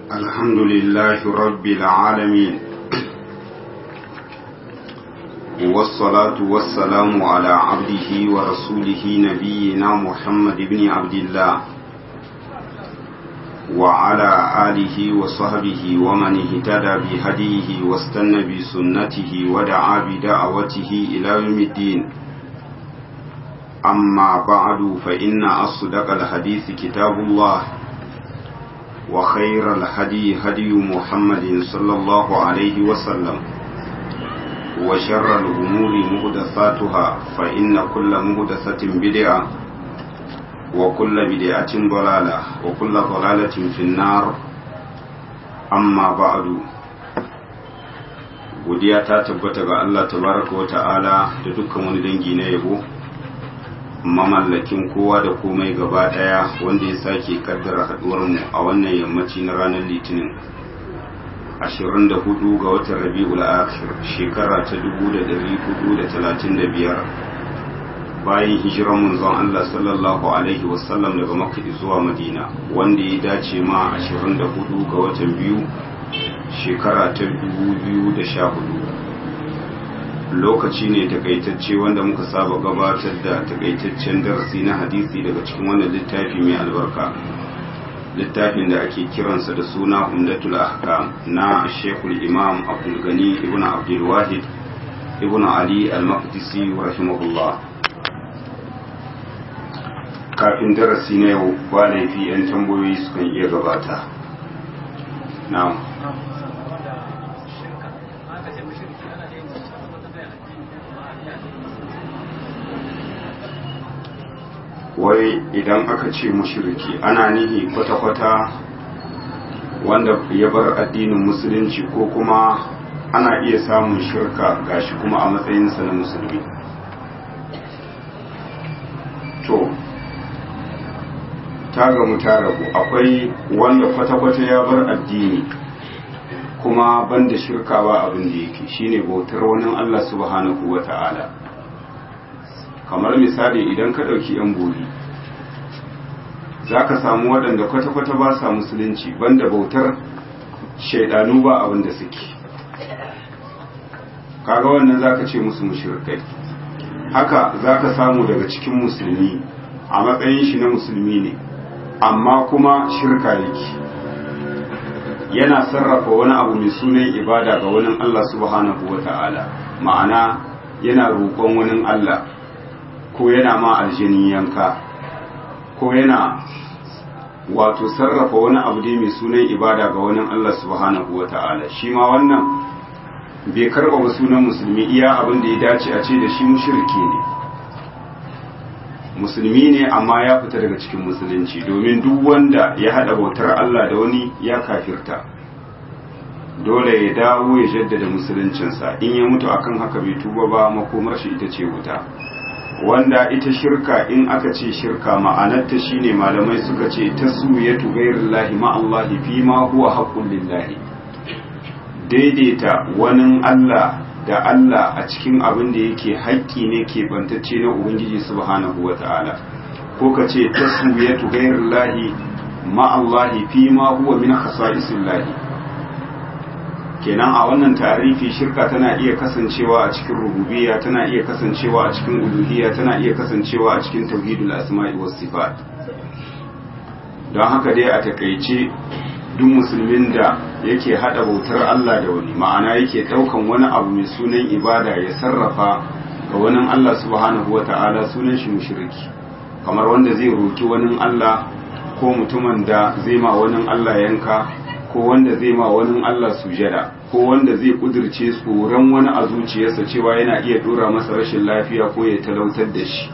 الحمد لله رب العالمين والصلاة والسلام على عبده ورسوله نبينا محمد بن عبد الله وعلى آله وصحبه ومن اهتدى بهديه واستنى بسنته ودعا بدعوته إلى يوم الدين أما بعد فإن أصدق الحديث كتاب الله وخير الهدي هدي محمد صلى الله عليه وسلم وشر الأمور مهدثاتها فإن كل مهدثة بدعة وكل بدعة ضلالة وكل ضلالة في النار أما بعد godiya ta tabbata ga Allah tabaraka wa ta'ala da dukkan wani dangi na yabo mamallakin kowa da komai gaba daya wanda ya sake kaddara haduwar mu a wannan yammaci na ranar litinin 24 ga watan rabi'ul akhir shekara ta 1435 bayan hijiran manzon Allah sallallahu alaihi wasallam daga makka zuwa madina wanda ya dace ma 24 ga watan biyu shekara ta 2014 lokaci ne takaitacce wanda muka saba gabatar da takaitaccen darasi na hadisi daga cikin wannan littafi mai albarka littafin da ake kiransa da suna umdatul ahkam na shekul imam abdul gani ibn abdul wahid ibn ali al-maqdisi rahimahullah kafin darasi na yau ba laifi 'yan tambayoyi sukan iya gabata na'am wai idan aka ce mushriki ana nihi kwata-kwata wanda ya bar addinin musulunci ko kuma ana iya samun shirka gashi kuma a matsayinsa na musulmi to ta gamu ta rabu akwai wanda kwata-kwata ya bar addini kuma banda shirka ba abin da yake shine bautar wani Allah subhanahu wa ta'ala kamar misali idan ka ɗauki 'yan bori za ka samu waɗanda kwata-kwata ba sa musulunci banda bautar shaidanu ba abin da suke kaga wannan za ka ce musu mushrikai haka za ka samu daga cikin musulmi a matsayin shi na musulmi ne amma kuma shirka yake yana sarrafa wani abu mai sunan ibada ga wani Allah subhanahu wa ta'ala ma'ana yana roƙon wani Allah ko yana ma aljini yanka ko yana wato sarrafa wani abu dai mai sunan ibada ga wani Allah subhanahu wa ta'ala shi ma wannan bai karɓa ba sunan musulmi iya abin da ya dace a ce da shi mushriki ne musulmi ne amma ya fita daga cikin musulunci domin duk wanda ya haɗa bautar Allah da wani ya kafirta dole ya dawo ya jaddada musuluncinsa in ya mutu akan haka bai tuba ba makomar shi ita ce wuta wanda ita shirka in aka ce shirka ma'anarta shine malamai suka ce taswiyatu ghairillahi ma Allah fi ma huwa haqqul lillahi daidaita wani Allah da Allah a cikin abin da yake haƙƙi ne ke bantacce na Ubangiji subhanahu wata'ala ko ka ce taswiyatu ghairillahi ma Allah fi ma huwa min khasa'isillahi kenan a wannan tarifi shirka tana iya kasancewa a cikin rububiyya tana iya kasancewa a cikin uluhiyya tana iya kasancewa a cikin tauhidul asma'i was sifat don haka dai a takaice duk musulmin da yake hada bautar Allah da wani ma'ana yake daukan wani abu mai sunan ibada ya sarrafa ga wani Allah subhanahu wata'ala sunan shi mushriki kamar wanda zai roki wani Allah ko mutumin da zai ma wani Allah yanka ko wanda zai ma wani Allah sujada ko wanda zai kudirce tsoron wani a zuciyarsa cewa yana iya dora masa rashin lafiya ko ya talautar da shi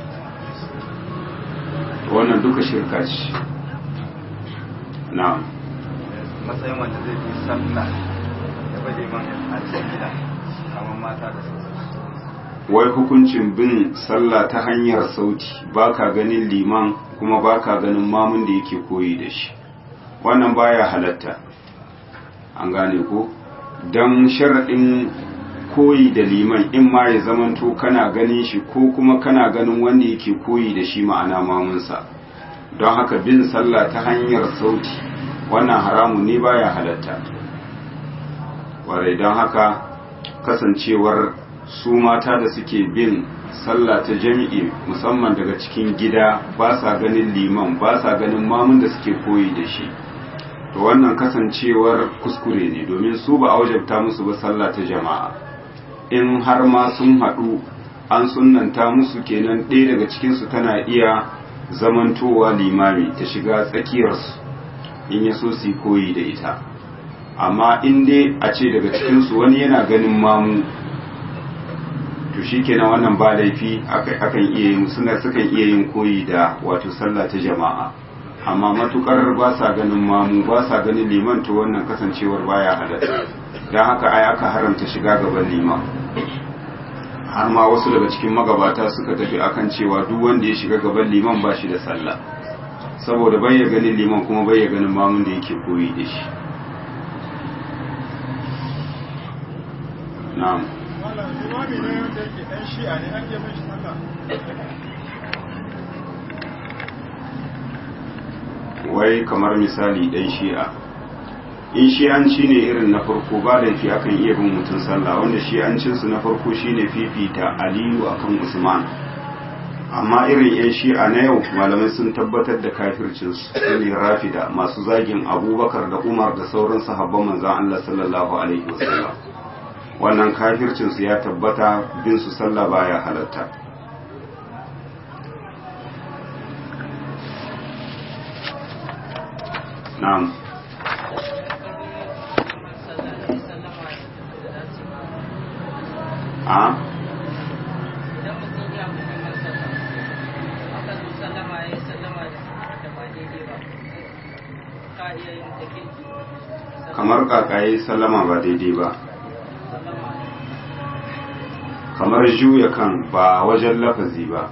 wannan duka shirka ce na'am matsayin wanda zai fi sallah da bade man a cikin gida kamar mata da wai hukuncin bin sallah ta hanyar sauti baka ganin liman kuma baka ganin mamun da yake koyi da shi wannan baya halatta an gane ko don sharaɗin koyi da liman in ma ya zamanto kana ganin shi ko kuma kana ganin wanda yake koyi da shi ma'ana mamunsa don haka bin sallah ta hanyar sauti wannan haramun ne baya halatta warai don haka kasancewar su mata da suke bin sallah ta jami'i musamman daga cikin gida ba sa ganin liman ba sa ganin mamun da suke koyi da shi to wannan kasancewar kuskure ne domin su ba a wajabta musu ba sallah ta jama'a in har ma sun haɗu an sunanta musu kenan ɗaya daga cikinsu tana iya zamantowa limami ta shiga tsakiyarsu in ya so su koyi da ita amma in dai a ce daga cikinsu wani yana ganin mamu to shi kenan wannan ba laifi akan iya yin suna sukan iya yin koyi da wato sallah ta jama'a amma matukar ba sa ganin mamu ba sa ganin liman to wannan kasancewar baya halatta don haka ai aka haramta shiga gaban liman har ma wasu daga cikin magabata suka tafi akan cewa duk wanda ya shiga gaban liman ba shi da sallah saboda bai ya ganin liman kuma bai ya ganin mamun da yake koyi da shi na'am wai kamar misali dan shi'a in shi'anci ne irin na farko ba laifi akan iya bin mutum sallah wanda shi'ancinsu na farko shine fifita aliyu akan usman amma irin yan shi'a na yau malamai sun tabbatar da kafircinsu ne rafida masu zagin abubakar da umar da sauran sahabban manzan allah sallallahu alaihi wasallam wannan kafircinsu ya tabbata bin su sallah baya halatta na'am a kamar kakaye sallama ba daidai ba kamar juya kan ba wajen lafazi ba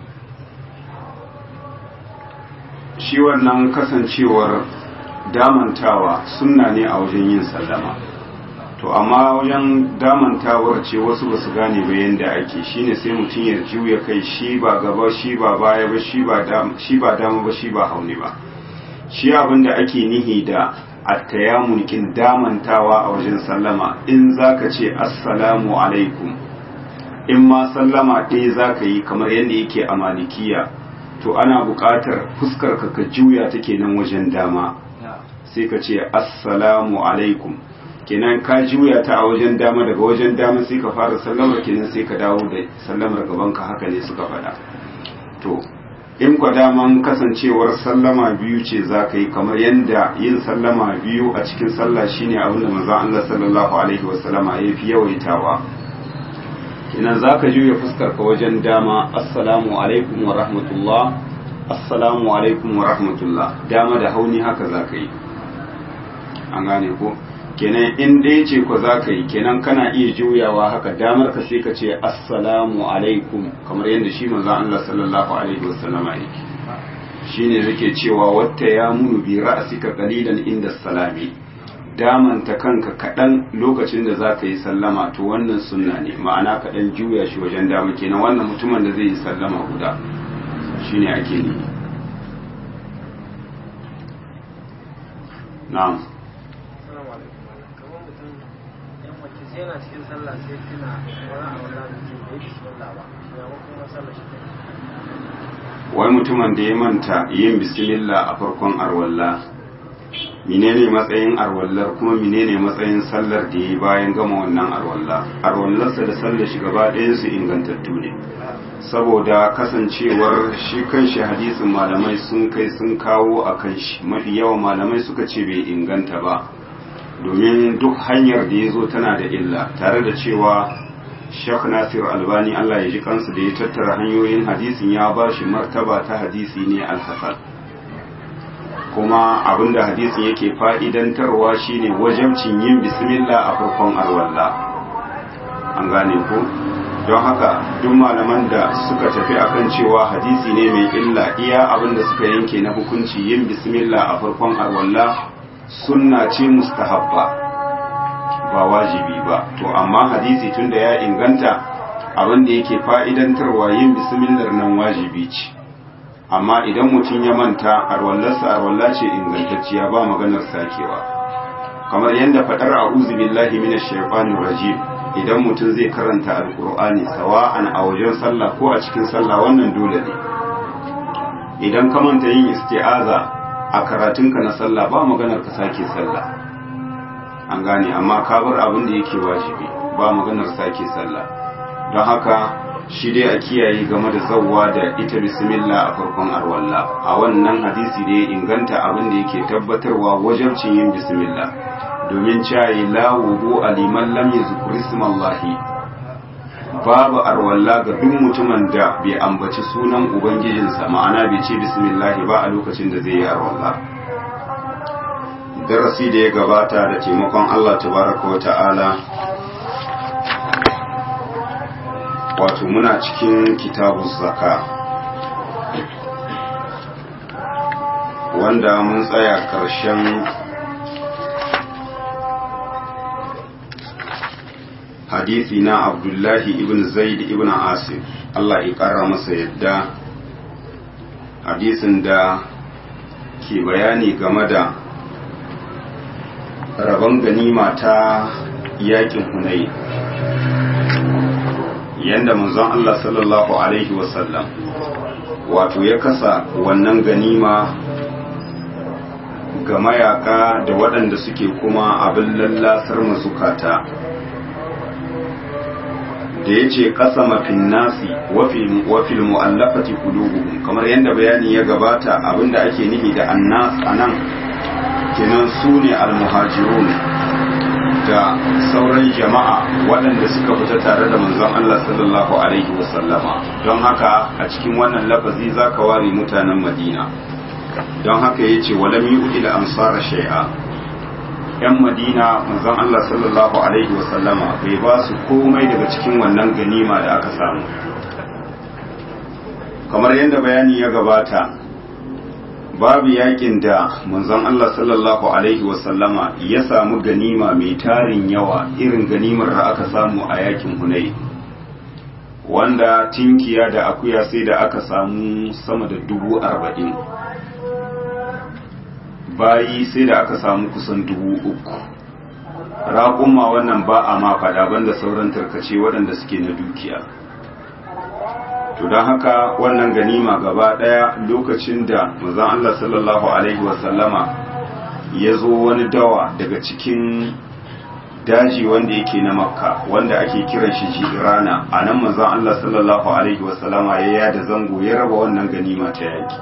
shi wannan kasancewar damantawa sunna ne a wajen yin sallama to amma wajen damantawar ce wasu ba su gane ba yadda ake shine sai mutum ya juya kai shi ba gaba shi ba baya ba shi ba dama ba shi ba hauni ba shi abin da ake nihi da attayamun kin damantawa a wajen sallama in zaka ce assalamu alaikum in ma sallama ɗaya zaka yi kamar yadda yake a malikiya to ana buƙatar fuskar ka ka juya ta kenan wajen dama sai ka ce assalamu alaikum kenan ka juya ta a wajen dama daga wajen dama sai ka fara sallamar kenan sai ka dawo da sallamar gaban ka haka ne suka faɗa to in kwa daman kasancewar sallama biyu ce za ka yi kamar yadda yin sallama biyu a cikin sallah shine abin da manzon Allah sallallahu alaihi wasallama ya fi yawaitawa kenan za ka juya fuskar ka wajen dama assalamu alaikum wa rahmatullah assalamu alaikum wa rahmatullah dama da hauni haka za ka yi an gane ko kenan in dai ce ko za ka yi kenan kana iya juyawa haka damar ka sai ka ce assalamu alaikum kamar yadda shi manzon Allah sallallahu alaihi wasallam yake shine yake cewa wata ya munu bi ra'sika qalilan inda salami damanta kanka kaɗan lokacin da za ka yi sallama to wannan sunna ne ma'ana kaɗan juya shi wajen dama kenan wannan mutumin da zai yi sallama guda shine ake ne na'am yana cikin sallah sai tuna wani a wannan mutum da yake sallah ba ya kuma sallah shi wai mutumin da ya manta yin bismillah a farkon arwalla menene matsayin arwallar kuma menene matsayin sallar da ya bayan gama wannan arwalla arwallarsa da sallar shi gaba ɗayan su ingantattu ne saboda kasancewar shi kan shi hadisin malamai sun kai sun kawo a kan shi mafi yawan malamai suka ce bai inganta ba domin duk hanyar da ya zo tana da illa tare da cewa Sheikh Nasir Albani Allah ya ji kansu da ya tattara hanyoyin hadisin ya ba shi martaba ta hadisi ne alhasan kuma abinda hadisin yake fa'idantarwa shine wajabcin yin bismillah a farkon arwalla an gane ko don haka duk malaman da suka tafi akan cewa hadisi ne mai illa iya abinda suka yanke na hukunci yin bismillah a farkon arwalla sunna ce mustahabba ba wajibi ba to amma hadisi tunda ya inganta abin da yake fa'idantarwa yin bismillar nan wajibi ce amma idan mutum ya manta arwallarsa arwalla ce ingantacciya ba maganar sakewa kamar yadda faɗar a'udhu billahi minash shaitanir rajim idan mutum zai karanta alkur'ani sawa'an a wajen sallah ko a cikin sallah wannan dole ne idan ka manta yin isti'aza a karatunka na sallah ba maganar ka sake sallah an gane amma ka bar abin da yake wajibi ba maganar sake sallah don haka shi dai a kiyaye game da zawwa da ita bismillah a farkon arwalla a wannan hadisi da ya inganta abin da yake tabbatarwa wajabcin yin bismillah domin cayi la wudu aliman lam yuzkur ismallahi babu arwalla ga duk mutumin da bai ambaci sunan ubangijinsa ma'ana bai ce bismillah ba a lokacin da zai yi arwalla darasi da ya gabata da taimakon Allah tabaraka wa ta'ala wato muna cikin kitabu zaka wanda mun tsaya ƙarshen hadisi na abdullahi ibn zaid ibn asif Allah ya ƙara masa yadda hadisin da ke bayani game da rabon ganima ta yakin hunai yanda manzon Allah sallallahu alaihi wasallam wato ya kasa wannan ganima ga mayaka da waɗanda suke kuma abin lallasar mazukata da ya ce ƙasa mafin nasi wafil mu'allafati qulubuhum kamar yadda bayani ya gabata abinda ake nihi da annas anan kenan su ne almuhajirun da sauran jama'a waɗanda suka fita tare da manzon Allah sallallahu alaihi wasallama don haka a cikin wannan lafazi zaka ware mutanen Madina don haka yace walam yu'il ansara shay'a yan Madina manzon Allah sallallahu alaihi wasallama bai ba su komai daga cikin wannan ganima da aka samu kamar yadda bayani ya gabata babu yakin da manzon Allah sallallahu alaihi wasallama ya samu ganima mai tarin yawa irin ganimar da aka samu a yakin Hunay wanda tinkiya da akuya sai da aka samu sama da dubu arba'in bayi sai da aka samu kusan dubu uku raƙumma wannan ba a ma faɗa banda sauran tarkace waɗanda suke na dukiya to don haka wannan ganima gaba ɗaya lokacin da mazan Allah sallallahu Alaihi wasallama ya zo wani dawa daga cikin daji wanda yake na makka wanda ake kiran shi jirana a nan mazan Allah sallallahu Alaihi wasallama ya yada zango ya raba wannan ganima ta yaki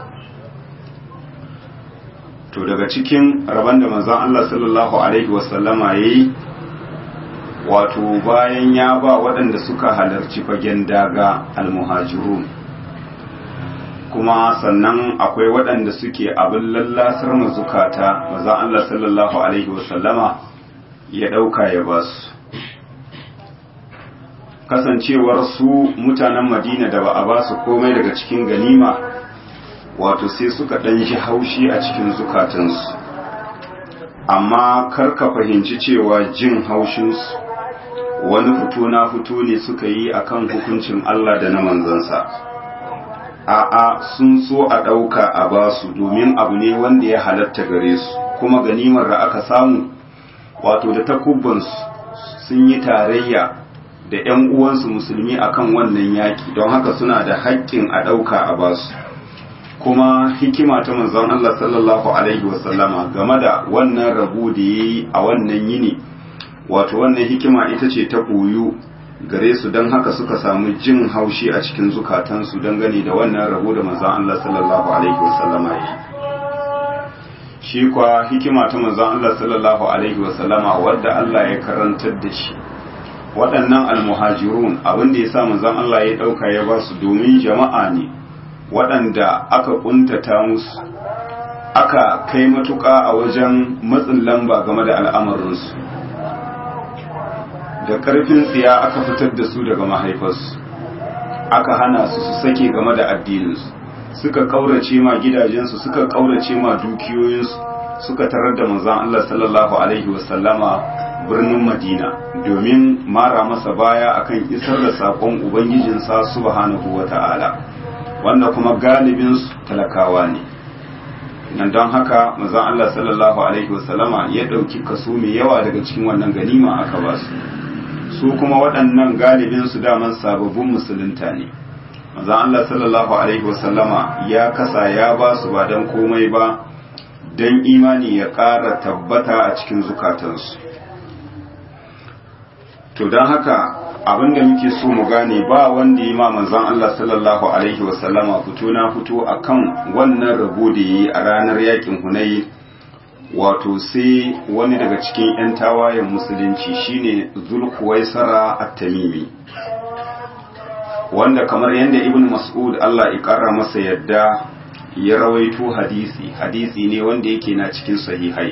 to daga cikin rabon da mazan Allah sallallahu Alaihi wasallama ya yi wato bayan ya ba waɗanda suka halarci fagen daga almuhajirun kuma sannan akwai waɗanda suke abin lallasar mazukata maza Allah sallallahu Alaihi wasallama ya ɗauka ya ba su kasancewar su mutanen madina da ba a ba su komai daga cikin ganima wato sai suka ɗan ji haushi a cikin zukatansu amma kar ka fahimci cewa jin haushinsu wani fito na fito ne suka yi akan hukuncin Allah da na manzansa a'a sun so a ɗauka a basu domin abu ne wanda ya halatta gare su kuma ganimar da aka samu wato da takubbansu sun yi tarayya da 'yan uwansu musulmi akan wannan yaki don haka suna da haƙƙin a ɗauka a basu kuma hikima ta manzon Allah sallallahu alaihi wasallama game da wannan rabu da ya yi a wannan yini wato wannan hikima ita ce ta koyu gare su don haka suka samu jin haushi a cikin zukatansu don gani da wannan rabo da manzon Allah sallallahu alaihi wasallama yi shi kwa hikima ta manzon Allah sallallahu alaihi wasallama wadda Allah ya karantar da shi waɗannan almuhajirun abin da ya sa manzon Allah ya ɗauka ya ba su domin jama'a ne waɗanda aka ƙuntata musu aka kai matuƙa a wajen matsin lamba game da al'amarinsu da ƙarfin tsiya aka fitar da su daga mahaifarsu aka hana su su sake game da addininsu suka ƙaurace ma gidajensu suka ƙaurace ma dukiyoyinsu suka tarar da manzon Allah sallallahu alaihi wasallama birnin Madina domin mara masa baya akan isar da saƙon Ubangijinsa subhanahu wa ta'ala wanda kuma galibinsu talakawa ne nan don haka mazan Allah sallallahu Alaihi wasallama ya ɗauki kaso mai yawa daga cikin wannan ganima aka ba su su kuma waɗannan galibinsu daman sababbin musulunta ne mazan Allah sallallahu Alaihi wasallama ya kasa ya ba su ba don komai ba don imani ya ƙara tabbata a cikin zukatansu to don haka abin da muke so mu gane ba wanda yi ma manzon Allah sallallahu alaihi wasallama fito na fito akan wannan rabo da yi a ranar yakin Hunayi wato sai wani daga cikin 'yan tawayen musulunci shine Zulkuwaisara at-Tamimi wanda kamar yadda Ibn Mas'ud Allah ya kara masa yadda ya rawaito hadisi hadisi ne wanda yake na cikin sahihai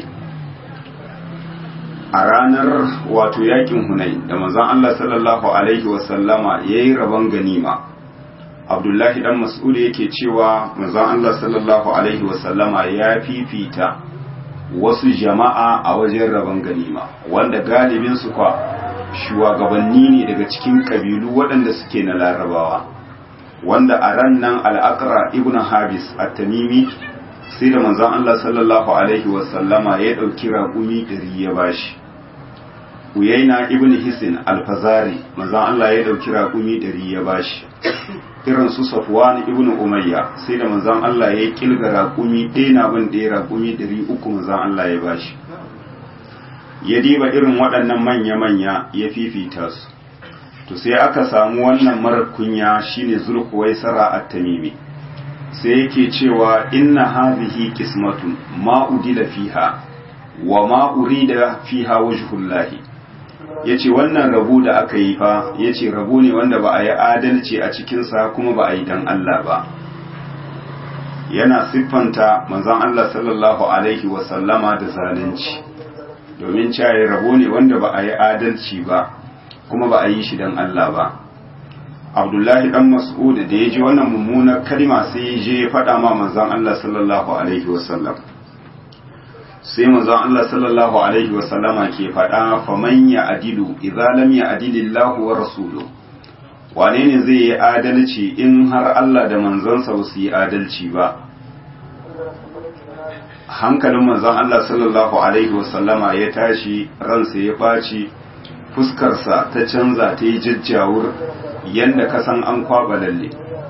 a ranar wato yakin hunai da manzon Allah sallallahu alaihi wasallama yayi rabon ganima Abdullahi dan Mas'ud yake cewa manzon Allah sallallahu alaihi wasallama ya fifita wasu jama'a a wajen rabon ganima wanda galibin su kwa shugabanni ne daga cikin kabilu waɗanda suke na larabawa wanda a ran nan al'aqra ibn habis at-tamimi sai da manzon Allah sallallahu alaihi wasallama ya ɗauki raƙumi ɗari ya bashi Uyaina ibn Hisin alfazari manzon Allah ya ɗauki raƙumi ɗari ya bashi irin su Safwan ibn Umayya sai da manzon Allah ya kilga raƙumi ɗaya na bin ɗaya raƙumi ɗari uku manzon Allah ya bashi ya diba irin waɗannan manya-manya ya fifita su to sai aka samu wannan marar kunya shine Zulkuwaisara at-Tamimi sai yake cewa inna hadhihi qismatun ma udila fiha wa ma urida fiha wajhullahi yace wannan rabo da aka yi fa yace rabo ne wanda ba a yi adalci a cikin sa kuma ba a yi dan Allah ba yana siffanta manzon Allah sallallahu alaihi wa sallama da zalunci domin cewa rabo ne wanda ba a yi adalci ba kuma ba a yi shi dan Allah ba abdullahi dan mas'ud da ya ji wannan mummunar kalma sai ya je ya faɗa ma manzon Allah sallallahu alaihi wasallam sai manzon Allah sallallahu alaihi wasallama ke faɗa faman ya adilu idza lam ya adilillahu wa rasuluhu wane ne zai yi adalci in har Allah da manzansa ba su yi adalci ba hankalin manzon Allah sallallahu alaihi wasallama ya tashi ransa ya ɓaci fuskarsa ta canza ta yi jajjawur yadda ka san an kwaba lalle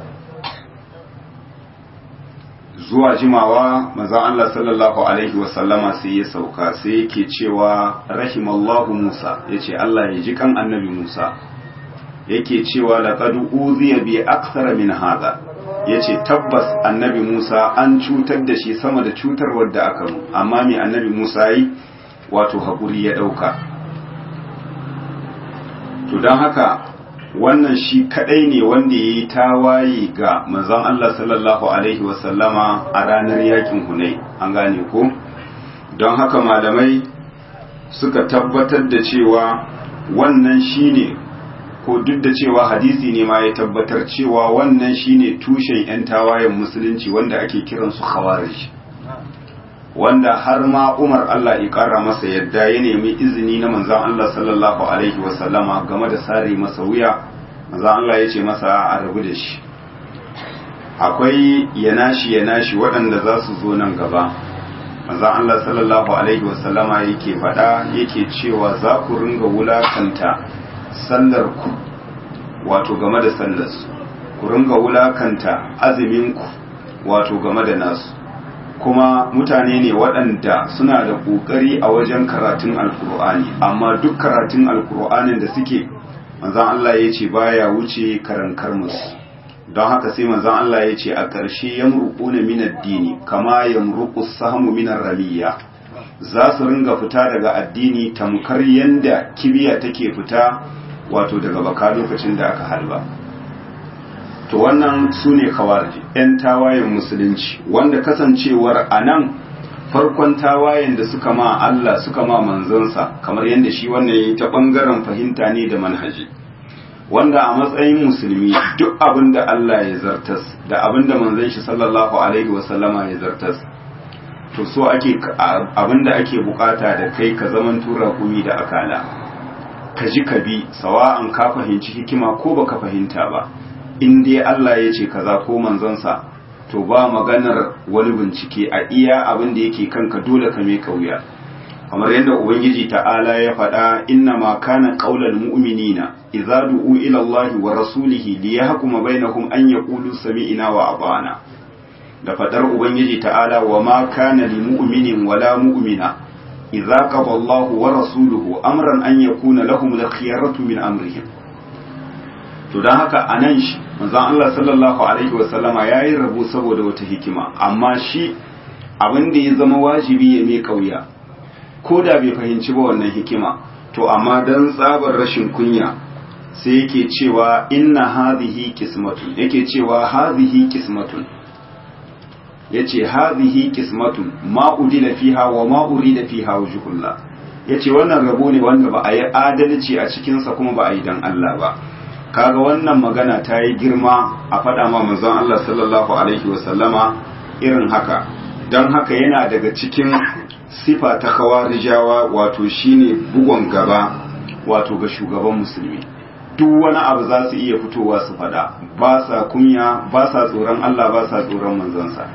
zuwa jimawa manzon Allah sallallahu alaihi wasallama sai ya sauka sai yake cewa rahimallahu Musa yace Allah ya ji kan annabi Musa yake cewa laqad uziya bi akthara min hada yace tabbas annabi Musa an cutar da shi sama da cutarwar da aka mu amma me annabi Musa yi wato hakuri ya dauka to don haka wannan shi kadai ne wanda ya yi tawaye ga manzon Allah sallallahu alaihi wasallama a ranar yakin hunai an gane ko don haka malamai suka tabbatar da cewa wannan shine ko duk da cewa hadisi ne ma ya tabbatar cewa wannan shine tushen 'yan tawayen musulunci wanda ake kiransu khawarij wanda har ma Umar Allah ya ƙara masa yadda ya nemi izini na manzan Allah sallallahu Alaihi wasallama game da sare masa wuya manzan Allah ya ce masa a rabu da shi akwai yanashi yanashi waɗanda za su zo nan gaba manzan Allah sallallahu Alaihi wasallama yake faɗa yake cewa za ku ringa wulakanta sallar ku wato game da sallarsu ku ringa wulakanta azuminku wato game da nasu kuma mutane ne waɗanda suna da ƙoƙari a wajen karatun alkur'ani amma duk karatun alkur'anin da suke manzan Allah ya ce baya wuce karankar musu don haka sai manzan Allah ya ce a ƙarshe ya murƙuna min addini kama ya murƙu samu min ramiya za su ringa fita daga addini tamkar yanda kibiya take fita wato daga baka lokacin da aka halba to wannan su ne kawarji 'yan tawayen musulunci wanda kasancewar a nan farkon tawayen da suka ma Allah suka ma manzansa kamar yadda shi wannan yi ta ɓangaren fahimta ne da manhaji wanda a matsayin musulmi duk abin da Allah ya zartas da abin da manzan shi sallallahu alaihi wasallama ya zartas to so ake abin da ake bukata da kai ka zaman tura kumi da akala ka ji ka bi sawa'an ka fahimci hikima ko baka fahimta ba in dai Allah ya ce kaza ko manzonsa to ba maganar wani bincike a iya abin da yake kanka dole ka mai kauya kamar yadda ubangiji ta'ala ya faɗa inna ma kana qaulal mu'minina idza du'u ila Allah wa rasulihi liyahkuma bainahum an yaqulu sami'na wa ata'na da faɗar ubangiji ta'ala wa ma kana lil mu'minin wala mu'mina idza qada Allah wa rasuluhu amran an yakuna lahum al-khiyaratu min amrihim to dan haka anan shi manzon Allah sallallahu alaihi wa sallama yayi rabo saboda wata hikima amma shi abin da ya zama wajibi ya mai kauya ko da bai fahimci ba wannan hikima to amma dan tsabar rashin kunya sai yake cewa inna hadhihi qismatun yake cewa hadhihi qismatun yace hadhihi qismatun ma udila fiha wa ma urida fiha wajhullah yace wannan rabo ne wanda ba a yi adalci a cikin sa kuma ba a yi dan Allah ba kaga wannan magana ta yi girma a faɗa ma manzon Allah sallallahu alaihi wa sallama irin haka don haka yana daga cikin sifa ta kawarijawa wato shine bugon gaba wato ga shugaban musulmi duk wani abu za su iya fitowa su fada ba sa kunya ba sa tsoron Allah ba sa tsoron manzansa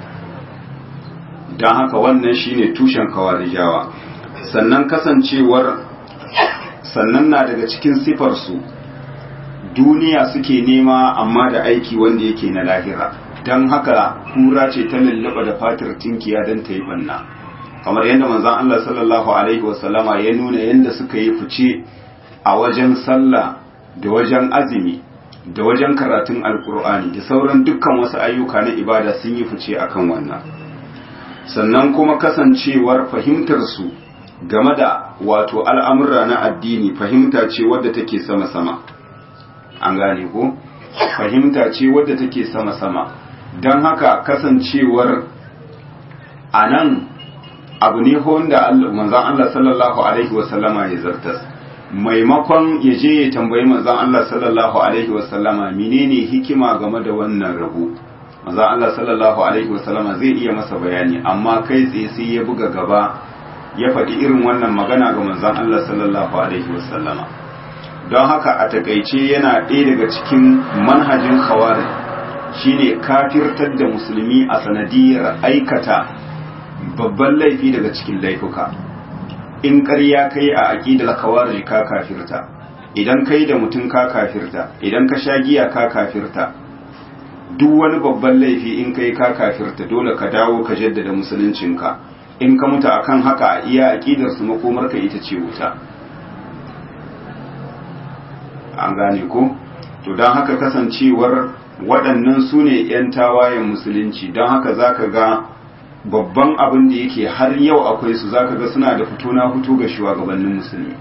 don haka wannan shine tushen kawarijawa sannan kasancewar sannan na daga cikin sifarsu duniya suke nema amma da aiki wanda yake na lahira don haka kura ce ta lullaba da fatar tinkiya don ta yi banna kamar yadda manzon Allah sallallahu alaihi wasallama ya nuna yadda suka yi fice a wajen sallah da wajen azumi da wajen karatun alkur'ani da sauran dukkan wasu ayyuka na ibada sun yi fice akan wannan sannan kuma kasancewar fahimtar su game da wato al'amura na addini fahimta ce wadda take sama-sama an gane ko fahimta ce wadda take sama-sama don haka kasancewar a nan abu ne wanda manzan Allah sallallahu Alaihi wasallama ya zartas maimakon ya je ya tambayi manzan Allah sallallahu Alaihi wasallama menene hikima game da wannan rabu manzan Allah sallallahu Alaihi wasallama zai iya masa bayani amma kai tsaye sai ya buga gaba ya faɗi irin wannan magana ga manzan Allah sallallahu Alaihi wasallama don haka a takaice yana ɗaya daga cikin manhajin khawarij shine kafirtar da musulmi a sanadiyar aikata babban laifi daga cikin laifuka in ƙarya kai a aƙidar khawarij ka kafirta idan kai da mutum ka kafirta idan ka sha giya ka kafirta duk wani babban laifi in kai ka kafirta dole ka dawo ka jaddada musuluncinka in ka mutu akan haka iya aƙidar su makomarka ita ce wuta an gane ko to don haka kasancewar waɗannan su ne 'yan tawayen musulunci don haka za ka ga babban abin da yake har yau akwai su za ka ga suna da fito na fito ga shugabannin musulmi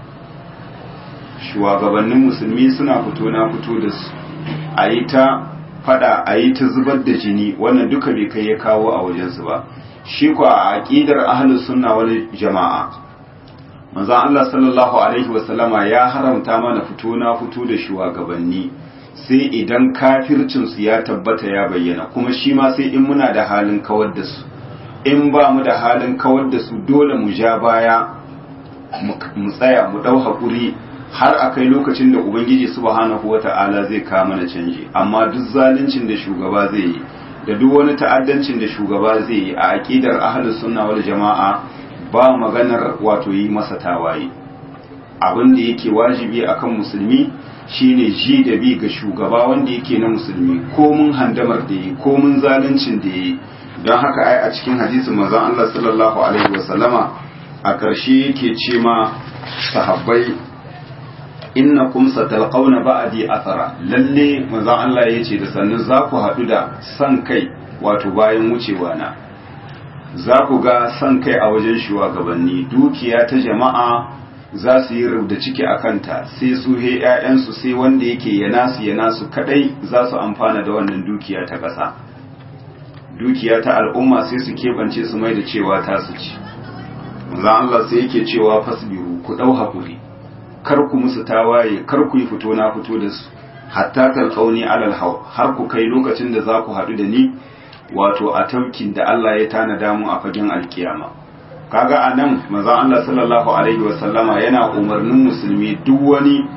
shugabannin musulmi suna fito na fito da su a yi ta fada a yi ta zubar da jini wannan duka bai kai ya kawo a wajensu ba shi kuwa a aƙidar ahlus sunna wani jama'a manzon Allah sallallahu alaihi wasallama ya haramta mana fito na fito da shugabanni sai idan kafircinsu ya tabbata ya bayyana kuma shi ma sai in muna da halin kawar da su in ba mu da halin kawar da su dole mu ja baya mu tsaya mu dau haƙuri har a kai lokacin da ubangiji subhanahu wata'ala zai kawo mana canji amma duk zaluncin da shugaba zai yi da duk wani ta'addancin da shugaba zai yi a aƙidar ahlus sunna wal jama'a ba maganar wato yi masa tawaye abin da yake wajibi akan musulmi shine ji da bi ga shugaba wanda yake na musulmi ko mun handamar da yi ko mun zaluncin da yi don haka ai a cikin hadisin manzon Allah sallallahu alaihi wasallama a ƙarshe yake ce ma sahabbai innakum satalqawna ba'di athara lalle manzon Allah yace da sannan za ku haɗu da san kai wato bayan wucewa na za ku ga san kai a wajen shugabanni dukiya ta jama'a za su yi rubda ciki a kanta sai su he ‘ya'yansu sai wanda yake yana su yana su kadai za su amfana da wannan dukiya ta ƙasa dukiya ta al'umma sai su keɓance su mai da cewa ta su ci manzan Allah sai yake cewa fasbiru ku ɗau haƙuri kar ku musu tawaye kar ku yi fito na fito da su hatta talqauni alal hau har ku kai lokacin da za ku haɗu da ni wato a taukin da Allah ya tanada mu a fagen alkiyama kaga anan manzon Allah sallallahu alaihi wa sallama yana umarnin musulmi duk wani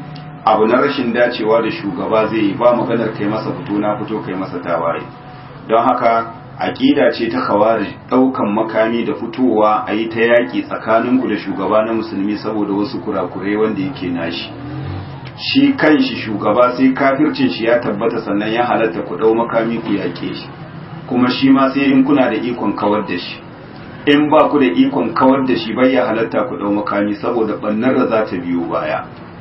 abu na rashin dacewa da shugaba zai yi ba maganar kai masa fito na fito kai masa tawaye don haka aƙida ce ta kawari ɗaukan makami da fitowa a yi ta yaƙi tsakaninku da shugaba na musulmi saboda wasu kurakurai wanda yake nashi shi kan shi shugaba sai kafircin shi ya tabbata sannan ya halatta ku ɗau makami ku yaƙe shi kuma shi ma sai in kuna da ikon kawar da shi in ba ku da ikon kawar da shi bai ya halatta ku ɗau makami saboda ɓannar da za ta biyo baya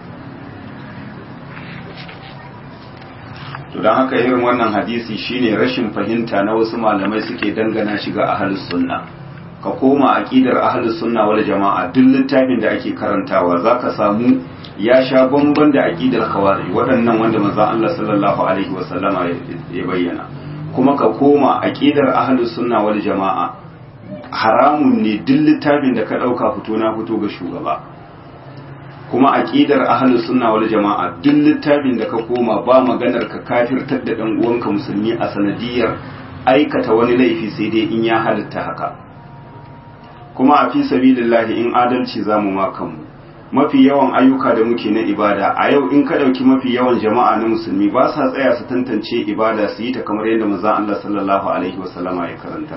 to don haka irin wannan hadisi shine rashin fahimta na wasu malamai suke dangana shi ga ahlus sunna ka koma aqidar ahlus sunna wal jama'a duk littafin da ake karantawa zaka samu ya sha bamban da aqidar khawarij waɗannan wanda manzon Allah sallallahu alaihi wasallama ya bayyana kuma ka koma aqidar ahlus sunna wal jama'a haramun ne duk littafin da ka dauka fito na fito ga shugaba kuma aqidar ahlus sunna wal jama'a duk littafin da ka koma ba maganar ka kafirtar da dan uwanka musulmi a sanadiyar aikata wani laifi sai dai in ya halitta haka kuma a fi sabilillahi in adalci zamu ma kanmu mafi yawan ayyuka da muke na ibada a yau in ka dauki mafi yawan jama'a na musulmi ba sa tsaya su tantance ibada su yi ta kamar yadda manzon Allah sallallahu alaihi wasallama ya karanta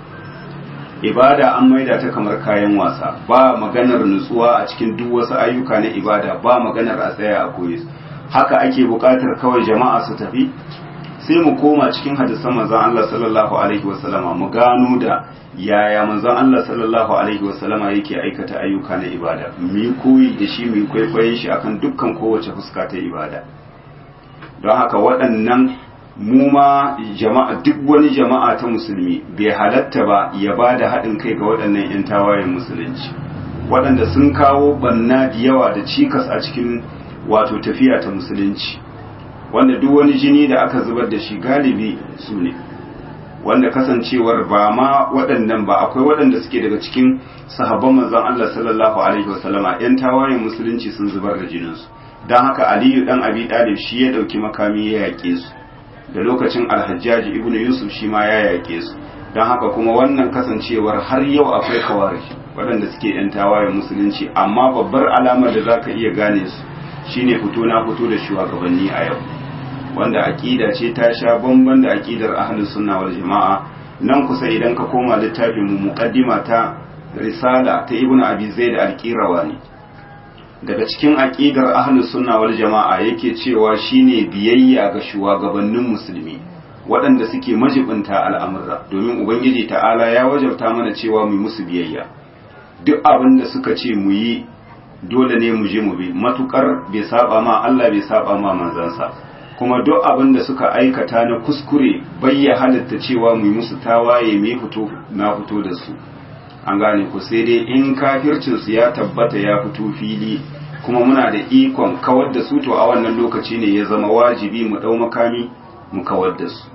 ibada an maida ta kamar kayan wasa ba maganar nutsuwa a cikin duk wasu ayyuka na ibada ba maganar a tsaya a koyi haka ake buƙatar kawai jama'a su tafi sai mu koma cikin hadisan manzon Allah sallallahu alaihi wasallama mu gano da yaya manzon Allah sallallahu alaihi wasallama yake aikata ayyuka na ibada mu yi koyi da shi mu yi kwaikwayon shi akan dukkan kowace fuska ta ibada don haka waɗannan mu ma jama'a duk wani jama'a ta musulmi bai halatta ba ya ba da haɗin kai ga waɗannan 'yan tawayen musulunci waɗanda sun kawo banna da yawa da cikas a cikin wato tafiya ta musulunci wanda duk wani jini da aka zubar da shi galibi su ne wanda kasancewar ba ma waɗannan ba akwai waɗanda suke daga cikin sahabban manzon Allah sallallahu alaihi wasallama 'yan tawayen musulunci sun zubar da jininsu don haka aliyu dan abi ɗalib shi ya ɗauki makami ya yaƙe su da lokacin alhajjaji ibn yusuf shi ma ya yaƙe su don haka kuma wannan kasancewar har yau akwai kawari waɗanda suke yan tawayen musulunci amma babbar alamar da za ka iya gane su shine fito na fito da shugabanni a yau wanda aƙida ce ta sha bamban da aƙidar ahlus sunna wal jama'a nan kusa idan ka koma littafin mu muqaddima ta risala ta ibnu abi zaid al-qirawani daga cikin aƙidar ahlus sunna wal jama'a yake cewa shine biyayya ga shugabannin musulmi waɗanda suke majibinta al'amura domin ubangiji ta'ala ya wajabta mana cewa mu musu biyayya duk abin da suka ce mu yi dole ne mu je mu bi matukar bai saba ma Allah bai saba ma manzansa kuma duk abin da suka aikata na kuskure bai ya halatta cewa mu yi musu tawaye mu fito na fito da su an gane ku sai dai in kafircinsu ya tabbata ya fito fili kuma muna da ikon kawar da su to a wannan lokaci ne ya zama wajibi mu ɗau makami mu kawar da su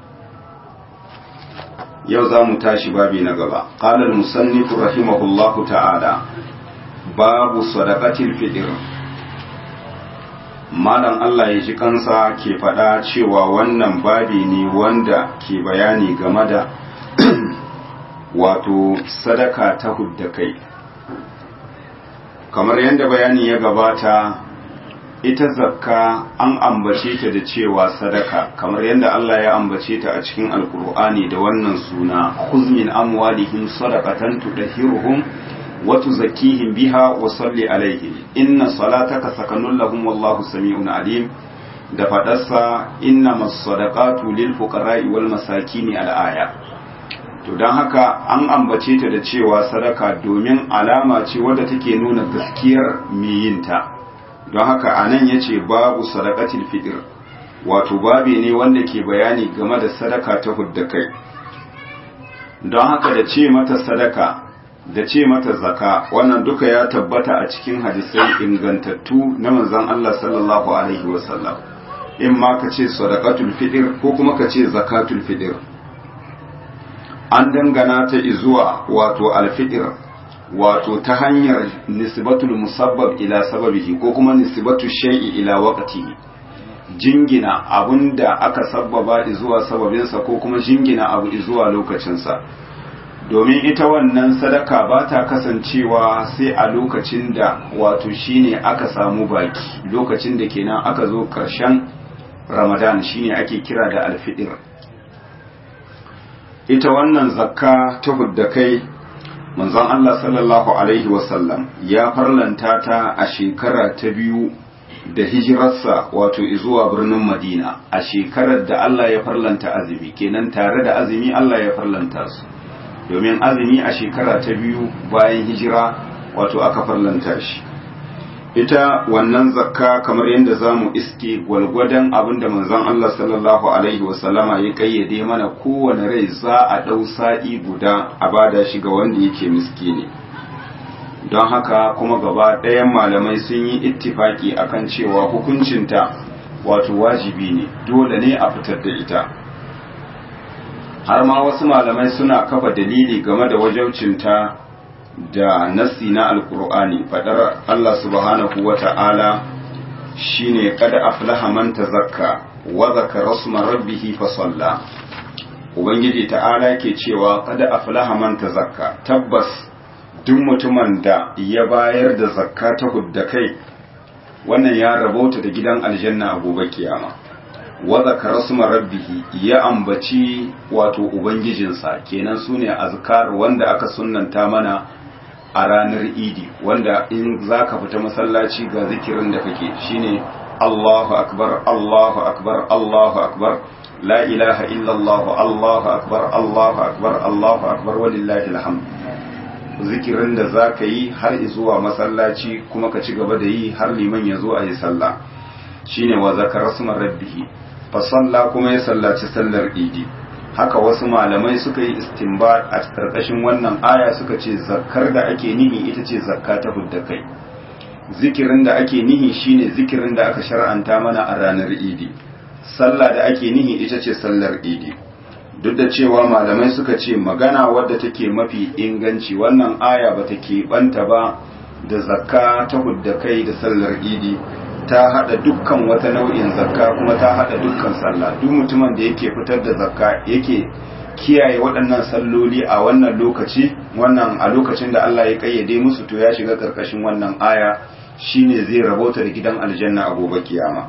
yau za mu tashi babi na gaba ƙalar musannifu rahimahullahu ta'ala babu sadaqatil fitr malam Allah ya ji kansa ke faɗa cewa wannan babi ne wanda ke bayani game da wato sadaka ta hudda kai kamar yadda bayani ya gabata ita zakka an ambace ta da cewa sadaka kamar yadda Allah ya ambace ta a cikin alkur'ani da wannan suna khuz min amwalihim sadaqatan tudahhiruhum wa tuzakkihim biha wa salli alaihim inna salataka sakanun lahum wallahu sami'un alim da fadarsa innamas sadaqatu lil fuqara'i wal masakin al aya to don haka an ambace ta da cewa sadaka domin alama ce wadda take nuna gaskiyar yinta don haka a nan ya ce babu sadakatil fidir wato babi ne wanda ke bayani game da sadaka ta hudda kai don haka da ce mata sadaka da ce mata zaka wannan duka ya tabbata a cikin hadisai ingantattu na manzon Allah sallallahu alaihi wasallam in ma ka ce sadakatul fidir ko kuma ka ce zakatul fidir an dangana ta zuwa wato alfidir wato ta hanyar nisbatul musabbab ila sababihi ko kuma nisbatu shay'i ila waqtihi jingina abunda aka sabbaba zuwa sababinsa ko kuma jingina abu zuwa lokacinsa domin ita wannan sadaka ba ta kasancewa sai a lokacin da wato shine aka samu baki lokacin da kenan aka zo ƙarshen ramadan shine ake kira da alfidir ita wannan zakka ta hudda kai manzon Allah sallallahu alaihi wasallam ya farlanta ta a shekara ta biyu da hijirarsa wato zuwa birnin Madina a shekarar da Allah ya farlanta azumi kenan tare da azumi Allah ya farlanta su domin azumi a shekara ta biyu bayan hijira wato aka farlanta shi ita wannan zakka kamar yadda za mu iske gwalgwadon abin da manzon Allah sallallahu alaihi wasallama ya kayyade mana kowane rai za a ɗau sa'i guda a bada shi ga wanda yake miskini don haka kuma gaba ɗayan malamai sun yi ittifaki akan cewa hukuncinta wato wajibi ne dole ne a fitar da ita har ma wasu malamai suna kafa dalili game da wajaucinta da nassi na alkur'ani fadar Allah subhanahu wa ta'ala shine kada aflaha man tazakka wa zakara sma rabbih fa salla ubangiji ta'ala ke cewa kada aflaha man tazakka tabbas duk mutumin da ya bayar da zakka ta hudda kai wannan ya rabauta da gidan aljanna a gobe kiyama wa zakara sma rabbih ya ambaci wato ubangijinsa kenan sune azkar wanda aka sunnanta mana a ranar idi wanda in za ka fita masallaci ga zikirin da kake shine Allahu akbar Allahu akbar Allahu akbar la ilaha illallah Allahu akbar Allahu akbar Allahu akbar walillahi alhamd zikirin da za ka yi har zuwa masallaci kuma ka ci gaba da yi har liman ya zo a yi sallah shine wa zakara sumar rabbihi fa salla kuma ya sallaci sallar idi haka wasu malamai suka yi istinbat a karkashin wannan aya suka ce zakkar da ake nihi ita ce zakka ta hudda kai zikirin da ake nihi shine zikirin da aka shar'anta mana a ranar idi sallah da ake nihi ita ce sallar idi duk da cewa malamai suka ce magana wadda take mafi inganci wannan aya ba ta keɓanta ba da zakka ta hudda kai da sallar idi ta hada dukkan wata nau'in zakka kuma ta hada dukkan sallah duk mutumin da yake fitar da zakka yake kiyaye waɗannan salloli a wannan lokaci wannan a lokacin da Allah ya kayyade musu to ya shiga karkashin wannan aya shine zai rabauta da gidan aljanna a gobe kiyama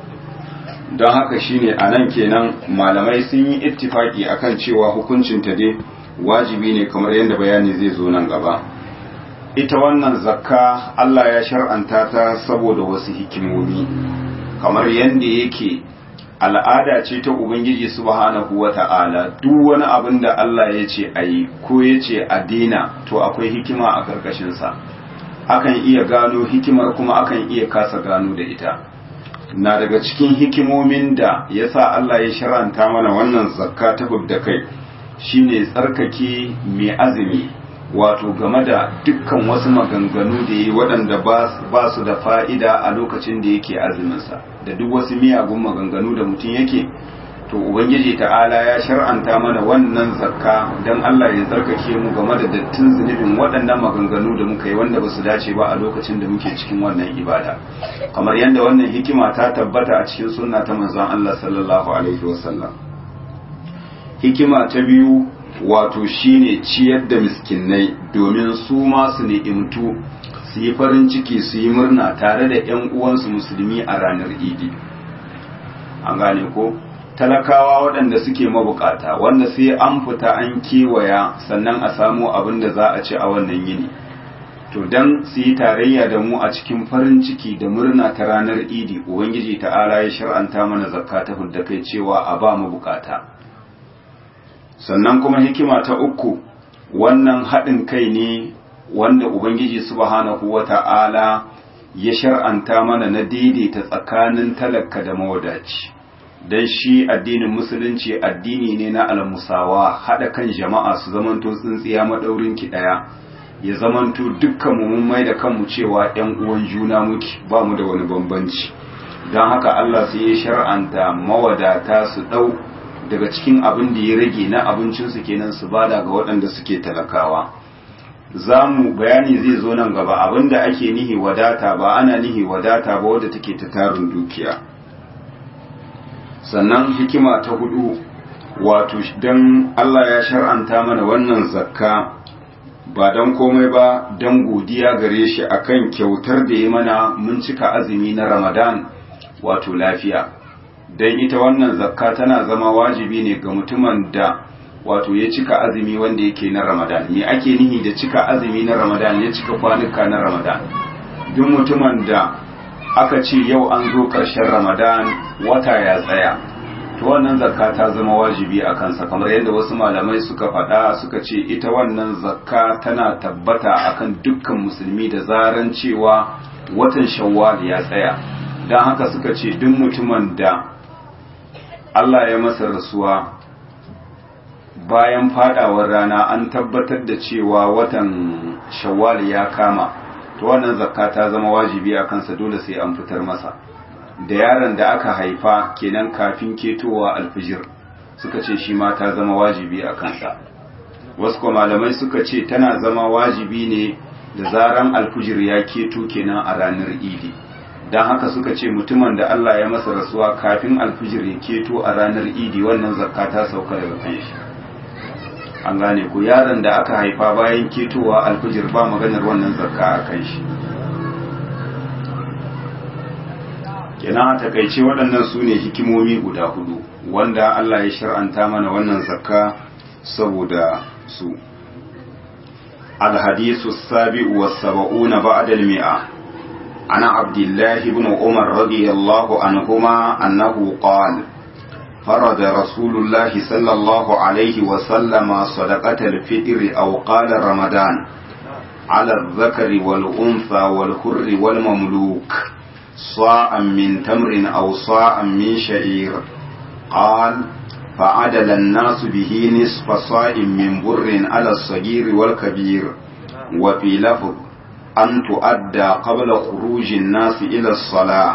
don haka shine anan kenan malamai sun yi ittifaki akan cewa hukuncin ta dai wajibi ne kamar yadda bayani zai zo nan gaba ita wannan zakka Allah ya shar'anta ta saboda wasu hikimomi kamar yadda yake al'ada ce ta Ubangiji subhanahu wa ta'ala duk wani abin da Allah ya ce a yi ko ya ce a dina to akwai hikima a ƙarƙashinsa akan iya gano hikimar kuma akan iya kasa gano da ita na daga cikin hikimomin da ya sa Allah ya shar'anta mana wannan zakka ta da kai shine tsarkake mai azumi wato game da dukkan wasu maganganu da yi waɗanda ba su da fa'ida a lokacin da yake azuminsa da duk wasu miyagun maganganu da mutum yake to ubangiji ta'ala ya shar'anta mana wannan zakka don Allah ya tsarkake mu game da dattin zunubin waɗannan maganganu da muka yi wanda ba su dace ba a lokacin da muke cikin wannan ibada kamar yadda wannan hikima ta tabbata a cikin sunna ta manzon Allah sallallahu alaihi wasallam hikima ta biyu wato shine ciyar da miskinai domin su ma su ni'imtu su yi farin ciki su yi murna tare da 'yan uwansu musulmi a ranar idi an gane ko talakawa waɗanda suke mabukata wanda sai an fita an kewaya sannan a samu abin da za a ci a wannan yini to dan su yi tarayya da mu a cikin farin ciki da murna ta ranar idi ubangiji ta'ala ya shar'anta mana zakka ta hudda kai cewa a ba mu bukata sannan kuma hikima ta uku wannan haɗin kai ne wanda ubangiji subhanahu wata'ala ya shar'anta mana na daidaita tsakanin talaka da mawadaci dan shi addinin musulunci addini ne na almusawa haɗa kan jama'a su zamanto tsintsiya maɗaurin ki ɗaya ya zamanto dukkan mu mun mai da kanmu cewa ‘yan uwan juna muke ba mu da wani bambanci don haka Allah sai ya shar'anta mawadata su ɗau daga cikin abin da ya rage na abincinsu kenan su bada ga waɗanda suke talakawa za mu bayani zai zo nan gaba abin da ake nihi wadata ba ana nihi wadata ba wadda take ta tarin dukiya sannan hikima ta hudu wato don Allah ya shar'anta mana wannan zakka ba don komai ba don godiya gare shi akan kyautar da ya mana mun cika azumi na ramadan wato lafiya don ita wannan zakka tana zama wajibi ne ga mutumin da wato ya cika azumi wanda yake na ramadan me ake nihi da cika azumi na ramadan ya cika kwanuka na ramadan duk mutumin da aka ce yau an zo ƙarshen ramadan wata ya tsaya to wannan zakka ta zama wajibi a kansa kamar yadda wasu malamai suka faɗa suka ce ita wannan zakka tana tabbata akan dukkan musulmi da zaran cewa watan shawwal ya tsaya don haka suka ce duk mutumin da Allah ya masa rasuwa bayan fadawar rana an tabbatar da cewa watan shawwal ya kama to wannan zakka ta zama wajibi a kansa dole sai an fitar masa da yaron da aka haifa kenan kafin ketowa alfijir suka ce shi ma ta zama wajibi a kansa wasu kuma malamai suka ce tana zama wajibi ne da zaran alfijir ya keto kenan a ranar idi don haka suka ce mutumin da Allah ya masa rasuwa kafin alfijir ya keto a ranar idi wannan zakka ta sauka daga kan shi an gane ku yaron da aka haifa bayan ketowa alfijir ba maganar wannan zakka a kan shi kenan a takaice waɗannan su ne hikimomi guda hudu wanda Allah ya shar'anta mana wannan zakka saboda su الحديث السابع والسبعون بعد المئة عن عبد الله بن عمر رضي الله عنهما أنه قال فرض رسول الله صلى الله عليه وسلم صدقة الفطر أو قال رمضان على الذكر والأنثى والحر والمملوك صاعا من تمر أو صاعا من شعير قال فعدل الناس به نصف صاع من بر على الصغير والكبير وفي لفظ أن تؤدى قبل خروج الناس إلى الصلاة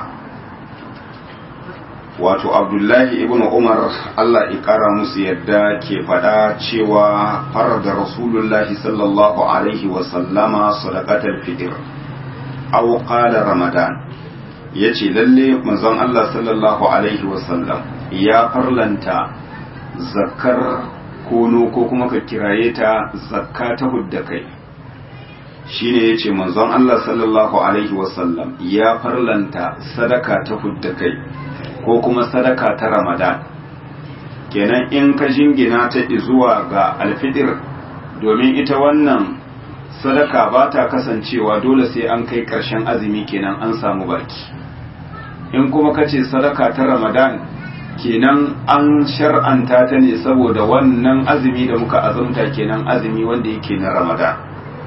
wato abdullahi ibn umar allah ikara musu yadda ke faɗa cewa farar da rasulullahi sallallahu alaihi wasallama sadaqatar fitr aw qala ramadan yace lalle manzon allah sallallahu alaihi wasallam ya farlanta zakkar kono ko kuma ka kiraye ta zakka ta hudda kai shine yace manzon allah sallallahu alaihi wasallam ya farlanta sadaka ta hudda kai ko kuma sadaka ta ramadan kenan in ka jingina ta zuwa ga alfidir domin ita wannan sadaka ba ta kasancewa dole sai an kai ƙarshen azumi kenan an samu baki in kuma ka ce sadaka ta ramadan kenan an shar'anta ta ne saboda wannan azumi da muka azumta kenan azumi wanda yake na ramadan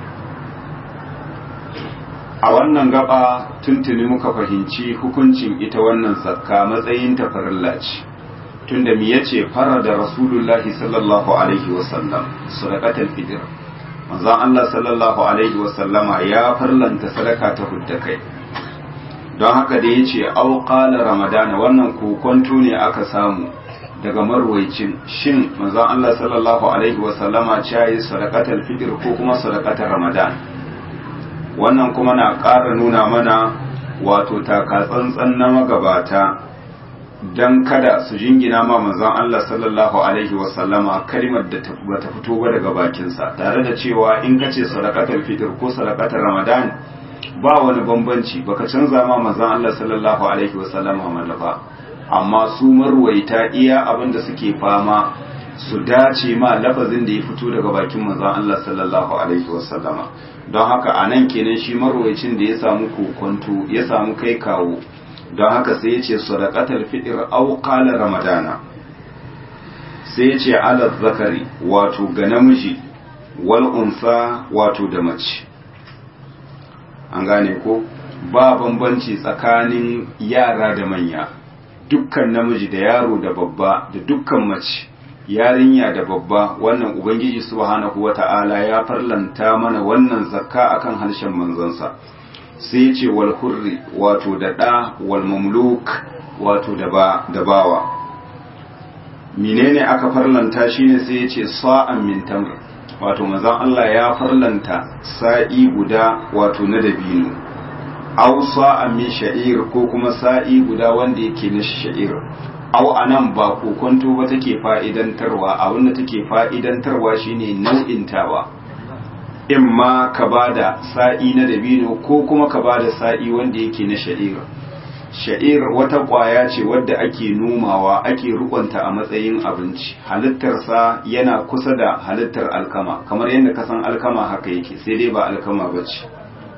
a wannan gaba tuntuni muka fahimci hukuncin ita wannan zakka matsayin ta farilla ce tunda mi yace fara da rasulullahi sallallahu alaihi wasallam sadaqatul fitr manzon Allah sallallahu alaihi wasallama ya farlanta sadaka ta hudda kai don haka da yace au qala ramadana wannan kokonto ne aka samu daga marwaicin shin manzon Allah sallallahu alaihi wasallama ya yi sadaqatul fitr ko kuma sadaqatul ramadan wannan kuma na ƙara nuna mana wato takatsantsan na magabata don kada su jingina ma manzon Allah sallallahu alaihi wasallama kalmar da bata fito ba daga bakinsa tare da cewa in ka ce sadaqatul fitr ko sadaqatul ramadan ba wani bambanci baka canza ma manzon Allah sallallahu alaihi wasallama mallafa amma su marwaita iya abin da suke fama su dace ma lafazin da ya fito daga bakin manzon Allah sallallahu alaihi wasallama don haka a nan kenan shi marwayacin da ya samu kokonto ya samu kai kawo don haka sai ya ce sadaqatul fitr aw qala ramadana sai ya ce ala zakari wato ga namiji wal unsa wato da mace an gane ko ba bambanci tsakanin yara da manya dukkan namiji da yaro da babba da dukkan mace yarinya da babba wannan ubangiji subhanahu wata'ala ya farlanta mana wannan zakka akan harshen manzansa sai ya ce wal hurri wato da ɗa wal mamluk wato da ba da bawa menene aka farlanta shine sai ya ce sa'an min tamr wato manzon Allah ya farlanta sa'i guda wato na dabino aw sa'an min sha'ir ko kuma sa'i guda wanda yake na sha'ir au anan ba kokonto ba take fa'idantarwa abinda take fa'idantarwa shine nau'intawa in ma ka bada sa'i na dabino ko kuma ka bada sa'i wanda yake na sha'ir sha'ir wata ƙwaya ce wadda ake nomawa ake rukunta a matsayin abinci halittarsa yana kusa da halittar alkama kamar yadda ka san alkama haka yake sai dai ba alkama ba ce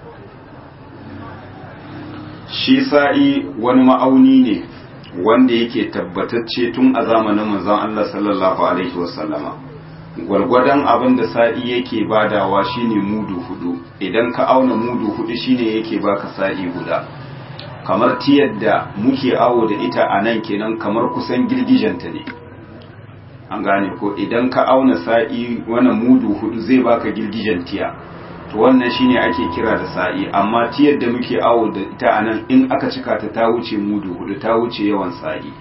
shi sa'i wani ma'auni ne wanda yake tabbatacce tun a zamanin manzon Allah sallallahu alaihi wasallama gwargwadon abin da sa'i yake badawa shine mudu hudu idan ka auna mudu hudu shine yake baka sa'i guda kamar tiyar da muke awo da ita a nan kenan kamar kusan girgijanta ne an gane ko idan ka auna sa'i wannan mudu hudu zai baka girgijen tiya to wannan shine ake kira da sa'i amma tiyar da muke awo da ita a nan in aka cika ta ta wuce mudu hudu ta wuce yawan sa'i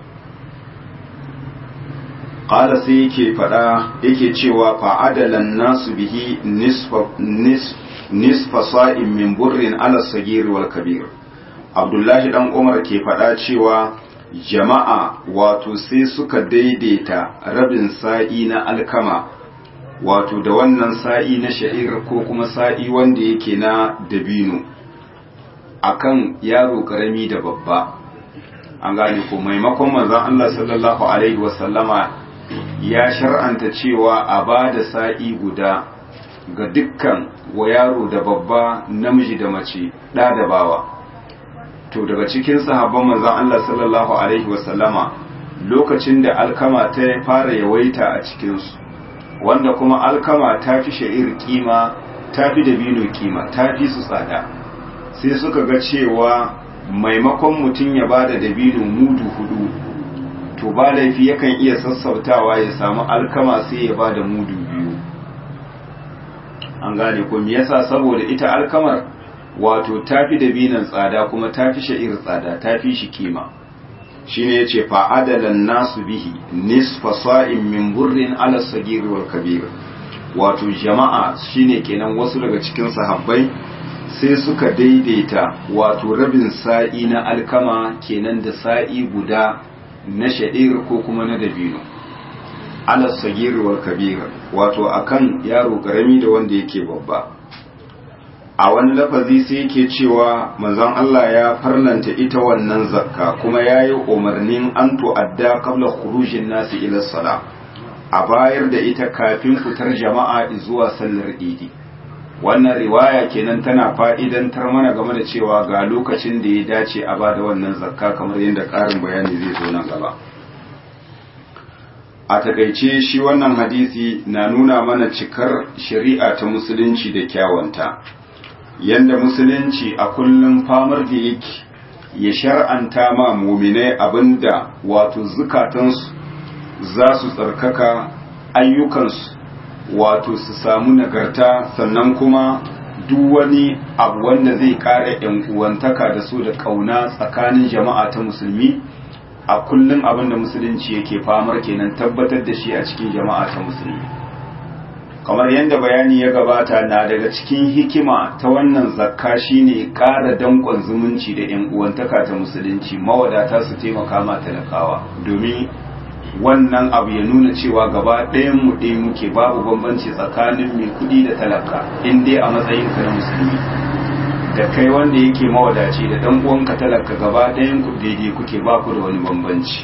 qala sai yake fada yake cewa fa'adalan nasu bihi nisfa nisfa sa'in min burrin ala sagir wal kabir abdullahi dan umar ke faɗa cewa jama'a wato sai suka daidaita rabin sa'i na alkama wato da wannan sa'i na sha'ir ko kuma sa'i wanda yake na dabino akan yaro karami da babba an gane ko maimakon manzon Allah sallallahu alaihi wasallama ya shar'anta cewa a ba da sa'i guda ga dukkan wa yaro da babba namiji da mace ɗa da bawa to daga cikin sahabban manzon Allah sallallahu alaihi wasallama lokacin da alkama ta fara yawaita a cikinsu wanda kuma alkama ta fi sha'ir kima ta fi dabino kima ta fi su tsada sai suka ga cewa maimakon mutum ya ba da dabino mudu hudu to ba laifi yakan iya sassautawa ya samu alkama sai ya ba da mudu biyu an gane ko me yasa saboda ita alkamar wato tafi da binan tsada kuma tafi sha'ir tsada tafi shi kima shine yace fa adalan nasu bihi nisfa sa'in min burrin ala sagir wal kabir wato jama'a shine kenan wasu daga cikin sahabbai sai suka daidaita wato rabin sa'i na alkama kenan da sa'i guda na sha'ir ko kuma na dabino ala sagir wal kabir wato akan yaro karami da wanda yake babba a wani lafazi sai yake cewa manzon Allah ya farlanta ita wannan zakka kuma ya yi umarnin an tu'adda qabla khurujin nasi ila sala a bayar da ita kafin fitar jama'a zuwa sallar idi wannan riwaya kenan tana fa'idantar mana game da cewa ga lokacin da ya dace a bada wannan zakka kamar yadda ƙarin bayani zai zo nan gaba a takaice shi wannan hadisi na nuna mana cikar shari'a ta musulunci da kyawanta yanda musulunci a kullum famar da yake ya shar'anta ma muminai abinda wato zukatansu za su tsarkaka ayyukansu wato su samu nagarta sannan kuma duk wani abu wanda zai ƙara yan uwantaka da su da ƙauna tsakanin jama'a ta musulmi a kullum abinda musulunci yake famar kenan tabbatar da shi a cikin jama'a ta musulmi kamar yadda bayani ya gabata na daga cikin hikima ta wannan zakka shine ƙara danƙon zumunci da yan uwantaka ta musulunci mawadata su taimaka ma talakawa domin wannan abu ya nuna cewa gaba ɗayan mu ɗaya muke babu bambanci tsakanin mai kuɗi da talaka in dai a matsayin ka na musulmi da kai wanda yake mawadaci da ɗan uwanka talaka gaba ɗayan ku daidai kuke ba ku da wani bambanci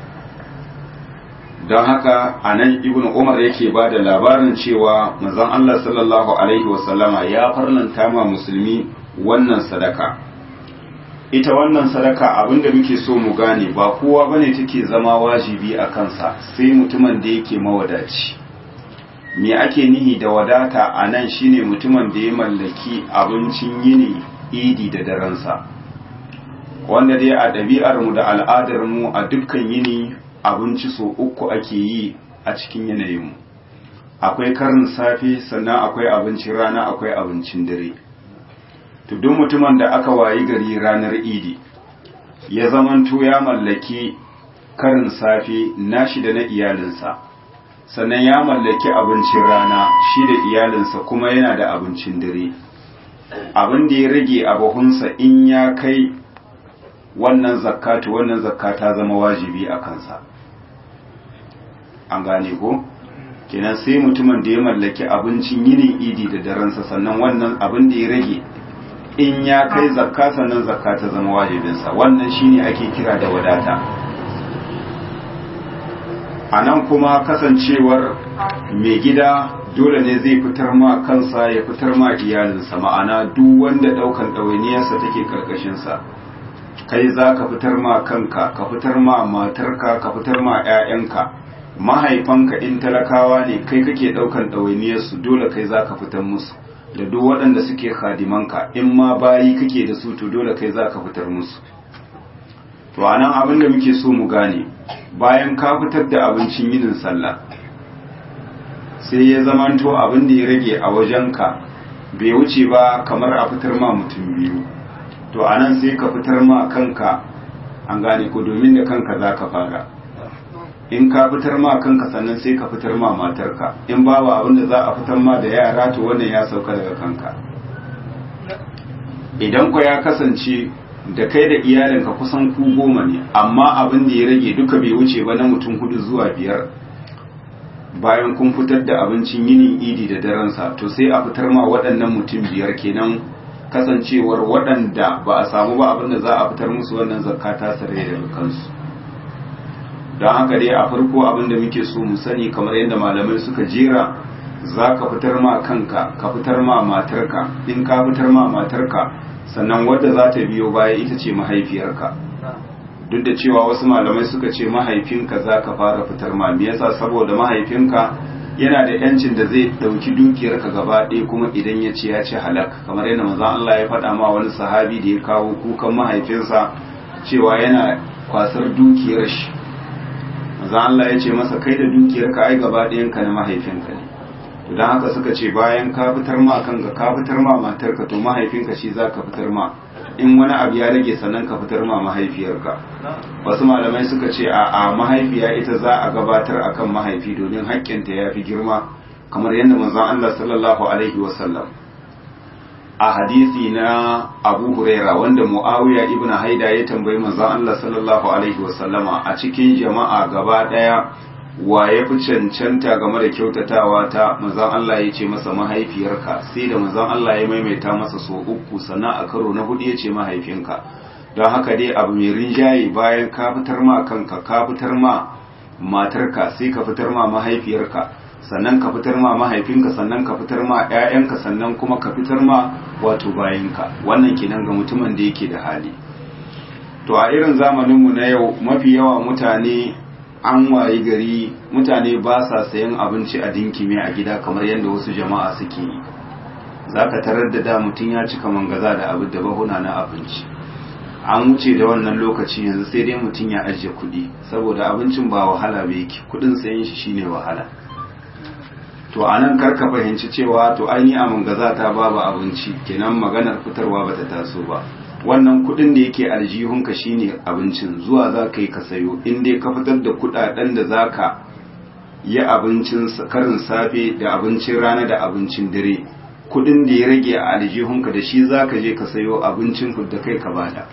don haka a nan ibn umar yake ba da labarin cewa manzon Allah sallallahu alaihi wasallama ya farlanta ma musulmi wannan sadaka ita wannan sadaka abinda muke so mu gane ba kowa bane take zama wajibi a kansa sai mutumin da yake mawadaci me ake nihi da wadata a nan shine mutumin da ya mallaki abincin yini idi da daransa wanda dai a ɗabi'ar mu da al'adar mu a dukkan yini abinci so uku ake yi a cikin yanayinmu akwai karin safe sannan akwai abincin rana akwai abincin dare to duk mutumin da aka wayi gari ranar idi ya zamanto ya mallaki karin safe nashi da na iyalinsa sannan ya mallaki abincin rana shi da iyalinsa kuma yana da abincin dare abin da ya rage a bahunsa in ya kai wannan zakatu wannan zakka ta zama wajibi a kansa an gane ko kenan sai mutumin da ya mallaki abincin yinin idi da daransa sannan wannan abin da ya rage in ya kai zakka sannan zakka ta zama wajibinsa wannan shine ake kira da wadata a nan kuma kasancewar mai gida dole ne zai fitar ma kansa ya fitar ma iyalinsa ma'ana duk wanda daukan ɗawainiyarsa take karkashinsa kai za ka fitar ma kanka ka fitar ma matarka ka fitar ma 'ya'yanka mahaifanka in talakawa ne kai kake daukan ɗawainiyarsu dole kai za ka fitar musu da duk waɗanda suke khadimanka in ma bayi kake da su to dole kai za ka fitar musu to anan abin da muke so mu gane bayan ka fitar da abincin yinin sallah sai ya zamanto abin da ya rage a wajenka bai wuce ba kamar a fitar ma mutum biyu to anan sai ka fitar ma kanka an gane ko domin da kanka za ka fara in ka fitar ma kanka sannan sai ka fitar ma matarka in babu abin da za a fitar ma da yara to wannan ya sauka daga kanka idan ku ya kasance da kai da iyalinka kusan ku goma ne amma abin da ya rage duka bai wuce ba na mutum hudu zuwa biyar bayan kun fitar da abincin yinin idi da daransa to sai a fitar ma waɗannan mutum biyar kenan kasancewar waɗanda ba a samu ba abin da za a fitar musu wannan zakka ta sare daga kansu don haka dai a farko abin da muke so mu sani kamar yadda malamai suka jera za ka fitar ma kanka ka fitar ma matarka in ka fitar ma matarka sannan wadda za ta biyo baya ita ce mahaifiyarka duk da cewa wasu malamai suka ce mahaifinka za ka fara fitar ma me yasa saboda mahaifinka yana da yancin da zai ɗauki dukiyarka gaba ɗaya kuma idan ya ce ya ci halak kamar yadda manzon Allah ya faɗa ma wani sahabi da ya kawo kukan mahaifinsa cewa yana kwasar dukiyar shi manzon Allah ya ce masa kai da dukiyarka ai gaba ɗayanka na mahaifinka ne to don haka suka ce bayan ka fitar ma kanka ka fitar ma matarka to mahaifinka shi za ka fitar ma in wani abu ya rage sannan ka fitar ma mahaifiyarka wasu malamai suka ce a a mahaifiya ita za a gabatar akan mahaifi domin haƙƙinta ya fi girma kamar yadda manzon Allah sallallahu alaihi wasallam a hadisi na Abu Huraira wanda Muawiya ibn Haida ya tambayi manzon Allah sallallahu alaihi wasallama a cikin jama'a gaba daya wa ya fi cancanta game da kyautatawa ta manzon Allah ya ce masa mahaifiyarka sai da manzon Allah ya maimaita masa so uku sannan a karo na hudu ya ce mahaifinka don haka dai abu mai rinjaye bayan ka fitar ma kanka ka fitar ma matarka sai ka fitar ma mahaifiyarka sannan ka fitar ma mahaifinka sannan ka fitar ma 'ya'yanka sannan kuma ka fitar ma wato bayinka wannan kenan ga mutumin da yake da hali to a irin zamaninmu na yau mafi yawa mutane an wayi gari mutane ba sa sayan abinci a dinkime a gida kamar yadda wasu jama'a suke yi za ka tarar da da mutum ya cika mangaza da abu da bahuna na abinci an wuce da wannan lokaci yanzu sai dai mutum ya ajiye kuɗi saboda abincin ba wahala ba yake kuɗin sayan shi shine wahala to a nan karka fahimci cewa to an yi a mangaza ta babu abinci kenan maganar fitarwa bata taso ba wannan kudin da yake aljihunka shine abincin zuwa za ka yi ka sayo in dai ka fitar da kudaden da za ka yi abincin karin safe da abincin rana da abincin dare kudin da ya rage a aljihunka da shi za ka je ka sayo abincin da kai ka bada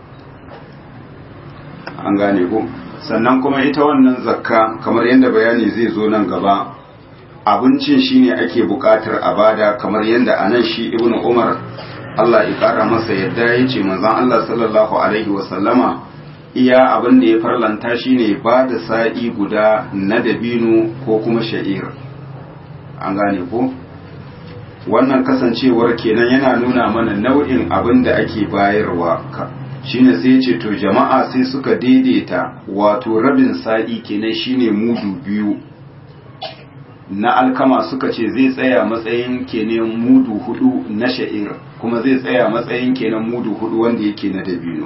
an gane ko sannan kuma ita wannan zakka kamar yadda bayani zai zo nan gaba abincin shine ake bukatar a bada kamar yadda anan shi ibnu umar Allah ya ƙara masa yadda ya ce manzon Allah sallallahu alaihi wasallama iya abin da ya farlanta shi ne ba da sa'i guda na dabino ko kuma sha'ir an gane ko wannan kasancewar kenan yana nuna mana nau'in abin da ake bayarwa shine sai ce to jama'a sai suka daidaita wato rabin sa'i kenan shine mudu biyu na alkama suka ce zai tsaya matsayin kenan mudu hudu na sha'ir kuma zai tsaya matsayin kenan mudu hudu wanda yake na dabino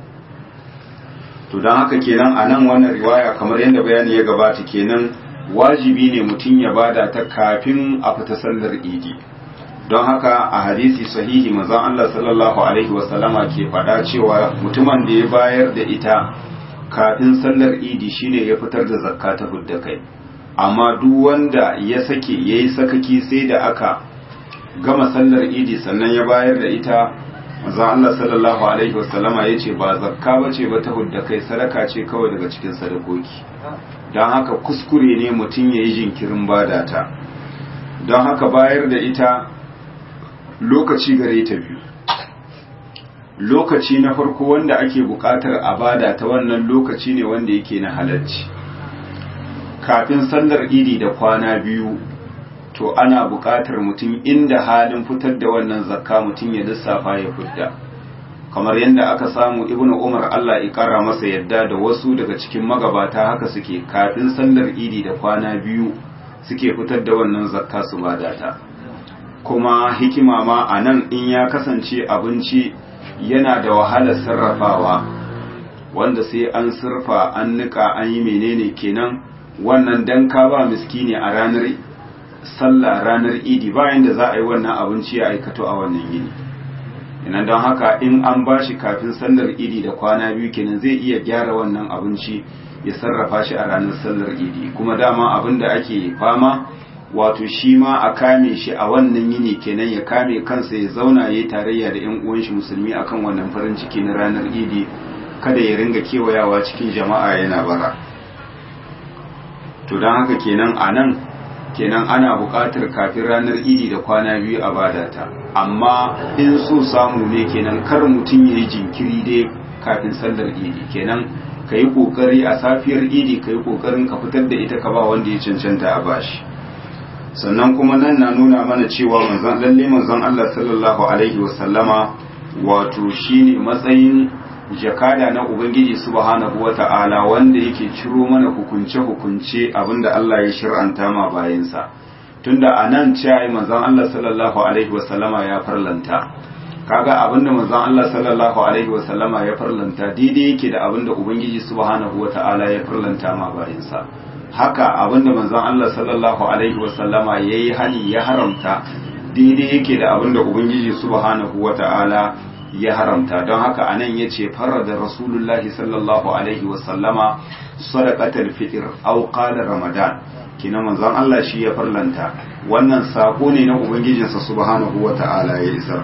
to don haka kenan a nan wannan riwaya kamar yadda bayani ya gabata kenan wajibi ne mutum ya bada ta kafin a fita sallar idi don haka a hadisi sahihi manzon Allah sallallahu alaihi wasallama ke faɗa cewa mutumin da ya bayar da ita kafin sallar idi shine ya fitar da zakka ta hudda kai amma duk wanda ya sake yayi sakaki sai da aka gama sallar idi sannan ya bayar da ita manzon Allah sallallahu alaihi wasallama yace ba zakka bace ba ta hudda kai sadaka ce kawai daga cikin sadakoki don haka kuskure ne mutum yayi jinkirin bada ta don haka bayar da ita lokaci gare ta biyu lokaci na farko wanda ake buƙatar a bada ta wannan lokaci ne wanda yake na halarci kafin sallar idi da kwana biyu to ana buƙatar mutum inda halin fitar da wannan zakka mutum ya lissafa ya fidda kamar yadda aka samu ibnu umar Allah ya kara masa yadda da wasu daga cikin magabata haka suke kafin sallar idi da kwana biyu suke fitar da wannan zakka su bada ta kuma hikima ma a nan in ya kasance abinci yana da wahalar sarrafawa wanda sai an surfa an nika an yi menene kenan wannan dan ka ba miskini a ranar sallah ranar idi bayan da za a yi wannan abinci ya aikato a wannan yini ina don haka in an ba shi kafin sallar idi da kwana biyu kenan zai iya gyara wannan abinci ya sarrafa shi a ranar sallar idi kuma dama abin da ake fama wato shi ma a kame shi a wannan yini kenan ya kame kansa ya zauna ya yi tarayya da yan uwan shi musulmi akan wannan farin ciki na ranar idi kada ya ringa kewayawa cikin jama'a yana bara to don haka kenan a nan kenan ana buƙatar kafin ranar idi da kwana biyu a badata amma in so samu ne kenan kar mutum ya yi jinkiri dai kafin sallar idi kenan ka yi ƙoƙari a safiyar idi ka yi ƙoƙarin ka fitar da ita ka ba wanda ya cancanta a bashi sannan kuma nan na nuna mana cewa manzon lalle manzon Allah sallallahu alaihi wasallama wato shine matsayin jakada na ubangiji subhanahu wata'ala wanda yake ciro mana hukunce hukunce abinda Allah ya shir'anta ma bayansa tunda anan cewa manzon Allah sallallahu alaihi wasallama ya farlanta kaga abinda manzon Allah sallallahu alaihi wasallama ya farlanta daidai yake da abinda ubangiji subhanahu wata'ala ya farlanta ma bayansa haka abinda manzon Allah sallallahu alaihi wasallama yayi hani ya haramta daidai yake da abinda ubangiji subhanahu wata'ala ya haramta don haka anan yace farada rasulullahi sallallahu alaihi wasallama sadaqatul fitr aw qala ramadan kina manzon Allah shi ya farlanta wannan sako ne na ubangijinsa subhanahu wata'ala ya isar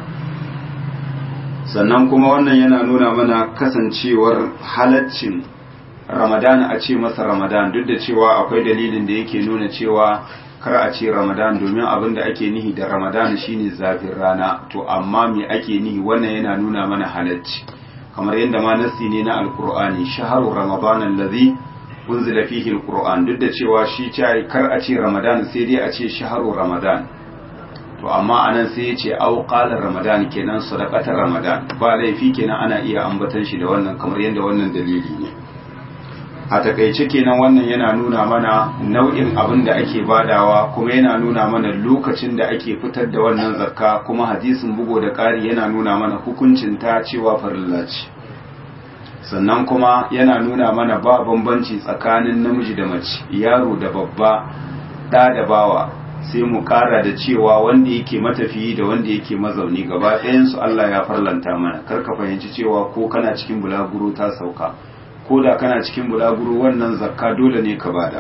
sannan kuma wannan yana nuna mana kasancewar halaccin ramadan a ce masa ramadan duk da cewa akwai dalilin da yake nuna cewa kar a ce ramadan domin abin da ake nihi da ramadan shine zafin rana to amma me ake nihi wannan yana nuna mana halacci kamar yadda ma nasi ne na alkur'ani shaharu ramadan allazi unzila fihi alquran duk da cewa shi ce kar a ce ramadan sai dai a ce shaharu ramadan to amma anan sai ya ce au qala ramadan kenan sadaqatar ramadan ba laifi kenan ana iya ambatan shi da wannan kamar yadda wannan dalili ne a takaice kenan wannan yana nuna mana nau'in abin da ake badawa kuma yana nuna mana lokacin da ake fitar da wannan zakka kuma hadisin bugo da ƙari yana nuna mana hukuncin ta cewa farilla ce sannan kuma yana nuna mana ba bambanci tsakanin namiji da mace yaro da babba ɗa da bawa sai mu ƙara da cewa wanda yake matafiyi da wanda yake mazauni gaba ɗayansu Allah ya farlanta mana kar ka fahimci cewa ko kana cikin bulaguro ta sauka ko da kana cikin bulaguro wannan zakka dole ne ka bada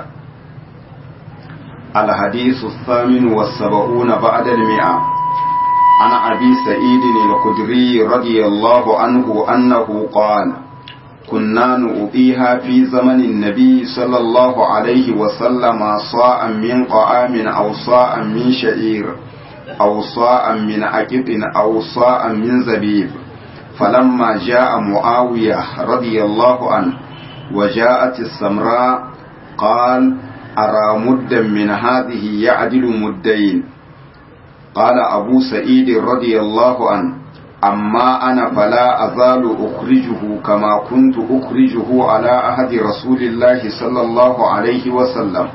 الحديث الثامن والسبعون بعد المئة عن أبي سعيد الخدري رضي الله عنه أنه قال كنا نؤذيها في زمن النبي صلى الله عليه وسلم صاء من طعام أو صاء من شعير أو صاء من عقب أو صاء من زبيب فلما جاء معاوية رضي الله عنه وجاءت السمراء قال أرى مدا من هذه يعدل مدين قال أبو سعيد رضي الله عنه أما أنا فلا أزال أخرجه كما كنت أخرجه على أحد رسول الله صلى الله عليه وسلم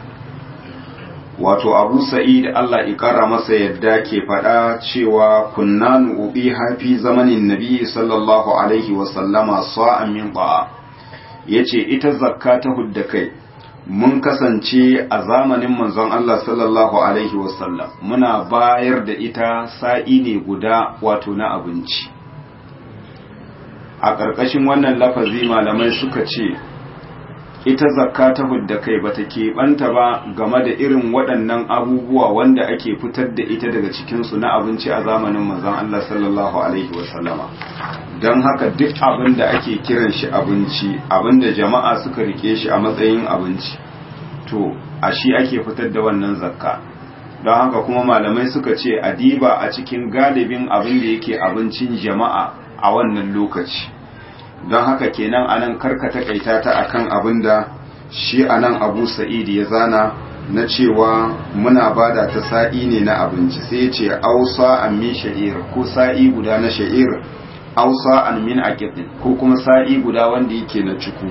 wato abu sa'id Allah ikara masa yadda ke faɗa cewa kunna nu'ubi hafi zamanin nabi sallallahu alaihi wasallama sa'an min ba'a yace ita zakka ta hudda kai mun kasance a zamanin manzon Allah sallallahu alaihi wasallam muna bayar da ita sa'i ne guda wato na abinci a ƙarƙashin wannan lafazi malamai suka ce ita zakka ta hudda kai bata keɓanta ba game da irin waɗannan abubuwa wanda ake fitar da ita daga cikinsu na abinci a zamanin manzon Allah sallallahu alaihi wasallama don haka duk abin da ake kiran shi abinci abin da jama'a suka rike shi a matsayin abinci to a shi ake fitar da wannan zakka don haka kuma malamai suka ce adiba a cikin galibin abin da yake abincin jama'a a wannan lokaci don haka kenan anan karka takaita ta akan abin da shi anan abu sa'id ya zana na cewa muna bada ta sa'i ne na abinci sai ya ce ausa an min sha'ir ko sa'i guda na sha'ir ausa an min aqiqin ko kuma sa'i guda wanda yake na ciku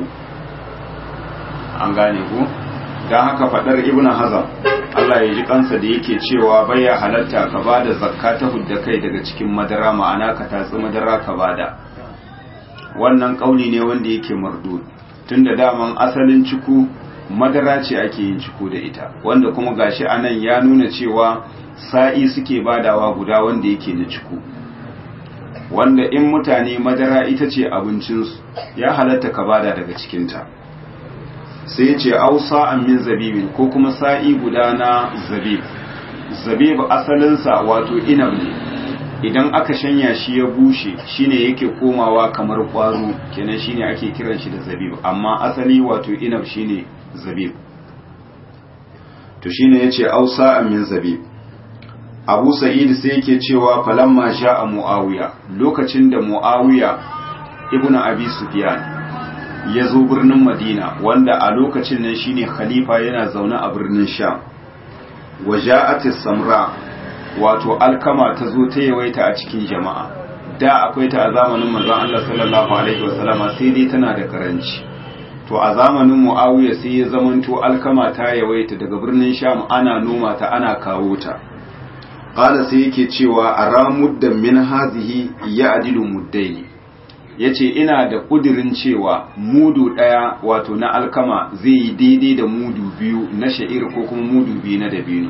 an gane ku don haka fadar ibnu hazam Allah ya ji kansa da yake cewa baya halatta ka bada zakka ta hudda kai daga cikin madara ma'ana ka tatsi madara ka bada wannan kauli ne wanda yake mardud tunda daman asalin ciku madara ce ake yin ciku da ita wanda kuma gashi anan ya nuna cewa sa'i suke badawa guda wanda yake na ciku wanda in mutane madara ita ce abincinsu ya halatta ka bada daga cikinta sai ce ausa min zabibin ko kuma sa'i guda na zabib zabib asalinsa wato inab ne idan aka shanya shi ya bushe shine yake komawa kamar kwaro kenan shine ake kiran shi da zabib amma asali wato inab shine zabib to shine yace ausa min zabib Abu Sa'id sai yake cewa falamma sha'a Muawiya lokacin da Muawiya ibnu Abi Sufyan ya zo birnin Madina wanda a lokacin nan shine khalifa yana zaune a birnin Sham waja'at samra wato alkama ta zo ta yawaita a cikin jama'a da akwai ta a zamanin manzon Allah sallallahu alaihi wasallama sai dai tana da karanci to a zamanin Muawiya sai ya zamanto alkama ta yawaita daga birnin Sham ana noma ta ana kawo ta qala sai yake cewa aramuddan min hazihi ya'dilu muddaini yace ina da kudirin cewa mudu daya wato na alkama zai yi daidai da mudu biyu na sha'ir ko kuma mudu biyu na dabino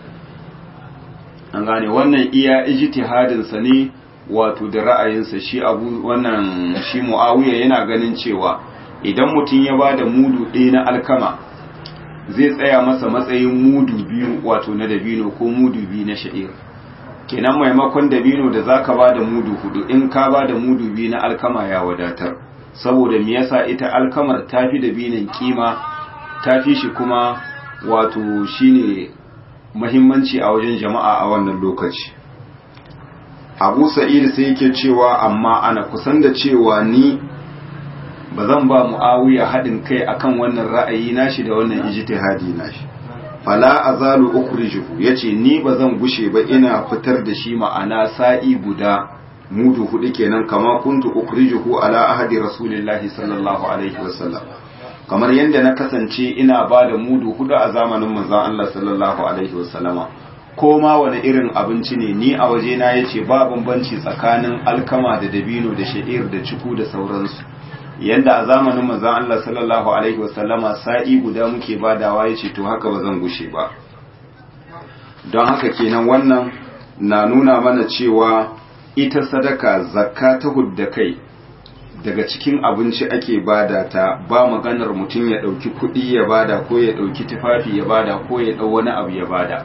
an gane wannan iya ijtihadin sa ne wato da ra'ayinsa shi abu wannan shi muawiya yana ganin cewa idan mutum ya bada mudu ɗaya na alkama zai tsaya masa matsayin mudu biyu wato na dabino ko mudu biyu na sha'ir kenan maimakon dabino da zaka ba da mudu hudu in ka ba da mudu biyu na alkama ya wadatar saboda me yasa ita alkamar tafi dabinon kima tafi shi kuma wato shine muhimmanci a wajen jama'a a wannan lokaci Abu Sa'id sai yake cewa amma ana kusan da cewa ni ba zan ba mu'awiya haɗin kai akan wannan ra'ayi nashi da wannan ijtihadi nashi fala azalu ukhrijuhu yace ni ba zan gushe ba ina fitar da shi ma'ana sa'i guda mudu hudu kenan kama kuntu ukhrijuhu ala ahadi rasulillahi sallallahu alaihi wasallam kamar yadda na kasance ina ba da mudu hudu a zamanin manzon Allah sallallahu alaihi wasallama ko ma wani irin abinci ne ni a waje na yace ba bambanci tsakanin alkama da dabino da sha'ir da ciku da sauransu yanda a zamanin manzon Allah sallallahu alaihi wasallama sa'i guda muke badawa yace to haka ba zan gushe ba don haka kenan wannan na nuna mana cewa ita sadaka zakka ta hudda kai daga cikin abinci ake bada ta ba maganar mutum ya ɗauki kuɗi ya bada ko ya ɗauki tufafi ya bada ko ya ɗau wani abu ya bada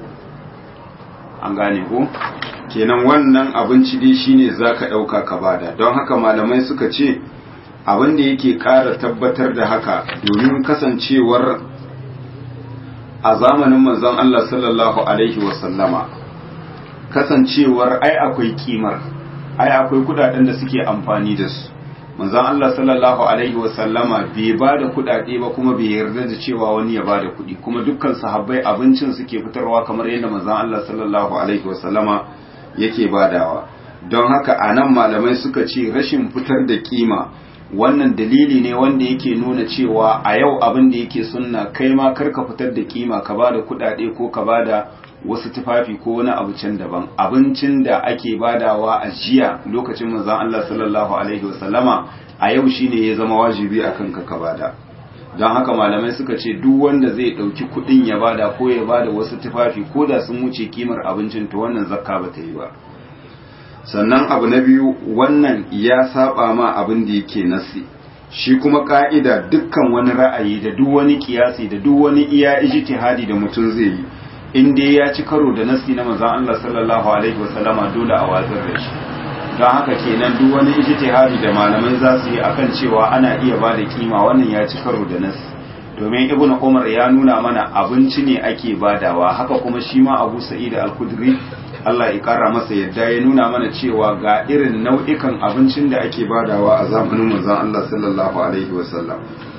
an gane ko kenan wannan abinci dai shine zaka ɗauka ka bada don haka malamai suka ce abin da yake ƙara tabbatar da haka domin kasancewar a zamanin manzon Allah sallallahu alaihi wasallama kasancewar ai akwai kimar ai akwai kudaden da suke amfani da su manzon Allah sallallahu alaihi wasallama bai ba da kudade ba kuma bai yarda da cewa wani ya ba da kudi kuma dukkan sahabbai abincin suke fitarwa kamar yadda manzon Allah sallallahu alaihi wasallama yake badawa don haka anan malamai suka ce rashin fitar da kima wannan dalili ne wanda yake nuna cewa a yau abin da yake sunna kai ma karka fitar da kima ka bada kudade ko ka bada wasu tufafi ko wani abu can daban abincin da ake badawa a jiya lokacin manzon Allah sallallahu alaihi wasallama a yau shine ya zama wajibi akan ka ka bada don haka malamai suka ce duk wanda zai dauki kudin ya bada ko ya bada wasu tufafi ko da sun wuce kimar abincin to wannan zakka ba ta yi ba sannan abu na biyu wannan ya saba ma abin da yake nasi shi kuma ka'ida dukkan wani ra'ayi da duk wani kiyasi da duk wani iya ijtihadi da mutum zai yi in dai ya ci karo da nasi na manzon Allah sallallahu alaihi wasallama dole a watsar da shi don haka kenan duk wani ijtihadi da malaman za su yi akan cewa ana iya ba da kima wannan ya ci karo da nasi domin ibn umar ya nuna mana abinci ne ake badawa haka kuma shi ma abu sa'id al-khudri Allah ya kara masa yadda ya nuna mana cewa ga irin nau'ikan abincin da ake badawa a zamanin manzon Allah sallallahu alaihi wasallam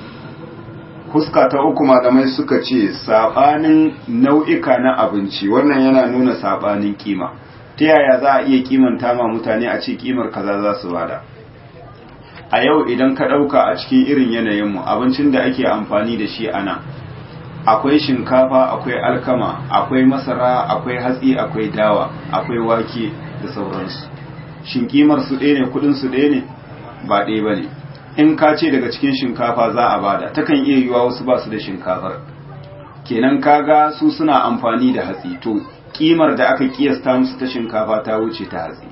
huska ta uku malamai suka ce sabanin nau'ika na abinci wannan yana nuna sabanin kima ta yaya za a iya kimanta ma mutane a ce kimar kaza za su bada a yau idan ka ɗauka a cikin irin yanayinmu abincin da ake amfani da shi ana akwai shinkafa akwai alkama akwai masara akwai hatsi akwai dawa akwai wake da sauransu shin kimar su ɗaya ne kudin su ɗaya ne ba ɗaya ba ne in ka ce daga cikin shinkafa za a bada takan iya yiwa wasu ba su da shinkafar kenan kaga su suna amfani da hatsi to kimar da aka kiyasta musu ta shinkafa ta wuce ta hatsi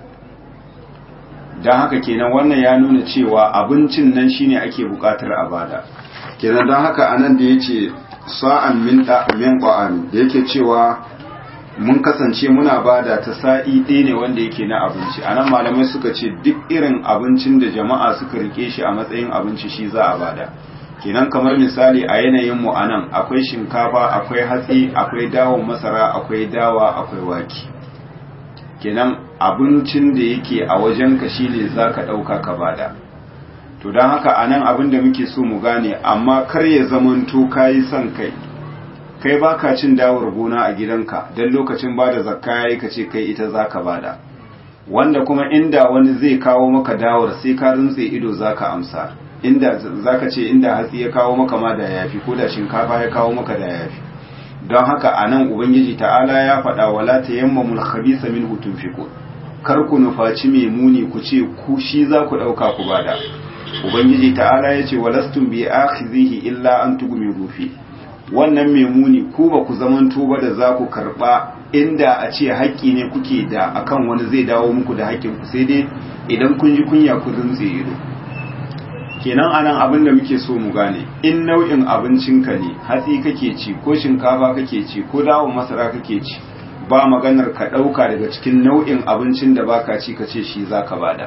don haka kenan wannan ya nuna cewa abincin nan shine ake bukatar a bada kenan don haka anan da yace sa'an min da min qa'an da yake cewa mun kasance muna bada ta sa'i ɗaya ne wanda yake na abinci anan malamai suka ce duk irin abincin da jama'a suka rike shi a matsayin abinci shi za a bada kenan kamar misali a yanayin mu anan akwai shinkafa akwai hatsi akwai dawon masara akwai dawa akwai wake kenan abincin da yake a wajenka shine zaka ɗauka ka bada to don haka a nan abin da muke so mu gane amma kar ya zamanto kayi son kai kai baka cin dawar gona a gidanka don lokacin bada zakka yayi ka ce kai ita zaka bada wanda kuma inda wani zai kawo maka dawar sai ka rintse ido zaka amsa inda zaka ce inda hatsi ya kawo maka ma da yafi ko da shinkafa ya kawo maka da yafi don haka a nan ubangiji ta'ala ya faɗa wala tayammamul khabisa minhu tunfiqun kar ku nufaci mai muni ku ce ku shi za ku ɗauka ku bada ubangiji ta'ala ya ce walastun bi akhizihi illa an tugumi rufi wannan mai muni ku ba ku zamanto ba da za ku karɓa inda a ce haƙƙi ne kuke da akan wani zai dawo muku da haƙƙin ku sai dai idan kun ji kunya ku rintse ido kenan anan abin da muke so mu gane in nau'in abincinka ne hatsi kake ci ko shinkafa kake ci ko dawon masara kake ci ba maganar ka ɗauka daga cikin nau'in abincin da baka ci ka ce shi za ka bada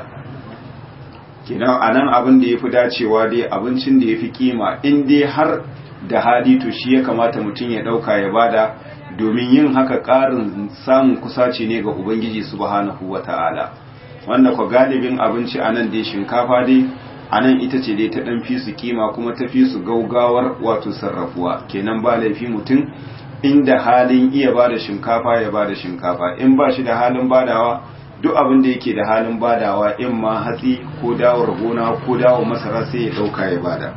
kenan a nan abin da ya fi dacewa dai abincin da ya fi kima in dai har da hali to shi ya kamata mutum ya ɗauka ya bada domin yin haka ƙarin samun kusaci ne ga ubangiji subhanahu wa ta'ala wanda kwa galibin abinci a nan dai shinkafa dai a nan ita ce dai ta ɗan fi su kima kuma ta fi su gaugawar wato sarrafuwa kenan ba laifi mutum inda halin iya ba da shinkafa ya ba da shinkafa in ba shi da halin badawa duk abin da yake da halin badawa in ma hatsi ko dawar gona ko dawar masara sai ya dauka ya bada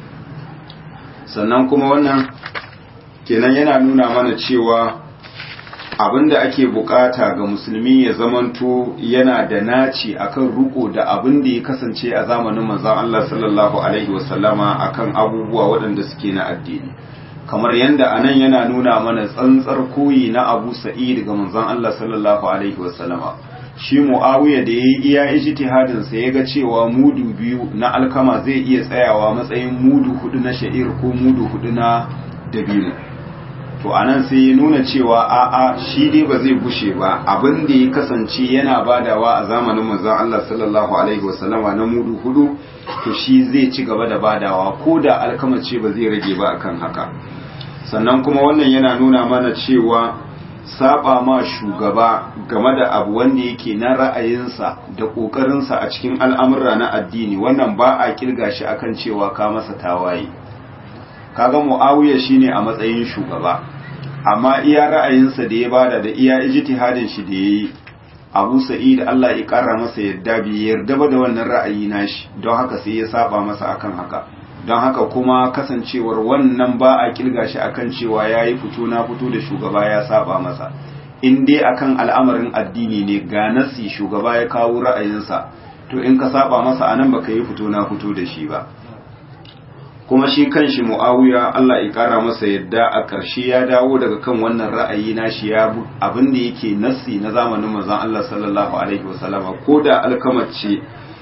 sannan kuma wannan kenan yana nuna mana cewa abin da ake bukata ga musulmi ya zamanto yana da naci akan ruko da abin da ya kasance a zamanin manzon Allah sallallahu alaihi wasallama akan abubuwa waɗanda suke na addini kamar yadda anan yana nuna mana tsantsar koyi na Abu Sa'id ga manzon Allah sallallahu alaihi wasallama shi Muawiya da yayi iya ijtihadin sa yaga cewa mudu biyu na alkama zai iya tsayawa matsayin mudu hudu na sha'ir ko mudu hudu na dabino to anan sai ya nuna cewa a'a shi dai ba zai gushe ba abin da ya kasance yana badawa a zamanin manzon Allah sallallahu alaihi wasallama na mudu hudu to shi zai ci gaba da badawa ko da alkama ce ba zai rage ba akan haka sannan kuma wannan yana nuna mana cewa saba ma shugaba game da abu wanda yake na ra'ayinsa da ƙoƙarinsa a cikin al'amura na addini wannan ba a kirga shi akan cewa ka masa tawaye kaga mu'awiya shine a matsayin shugaba amma iya ra'ayinsa da ya bada da iya ijtihadin shi da yayi Abu Sa'id Allah ya ƙara masa yadda bai yarda ba da wannan ra'ayi nashi don haka sai ya saba masa akan haka don haka kuma kasancewar wannan ba a kilga shi akan cewa ya yi fito na fito da shugaba ya saba masa in dai akan al'amarin addini ne ga nasi shugaba ya kawo ra'ayinsa to in ka saba masa anan baka yi fito na fito da shi ba kuma shi kanshi mu'awiya Allah ya kara masa yadda a ƙarshe ya dawo daga kan wannan ra'ayi na shi ya abin da yake nasi na zamanin manzon Allah sallallahu alaihi wasallama ko da alkamace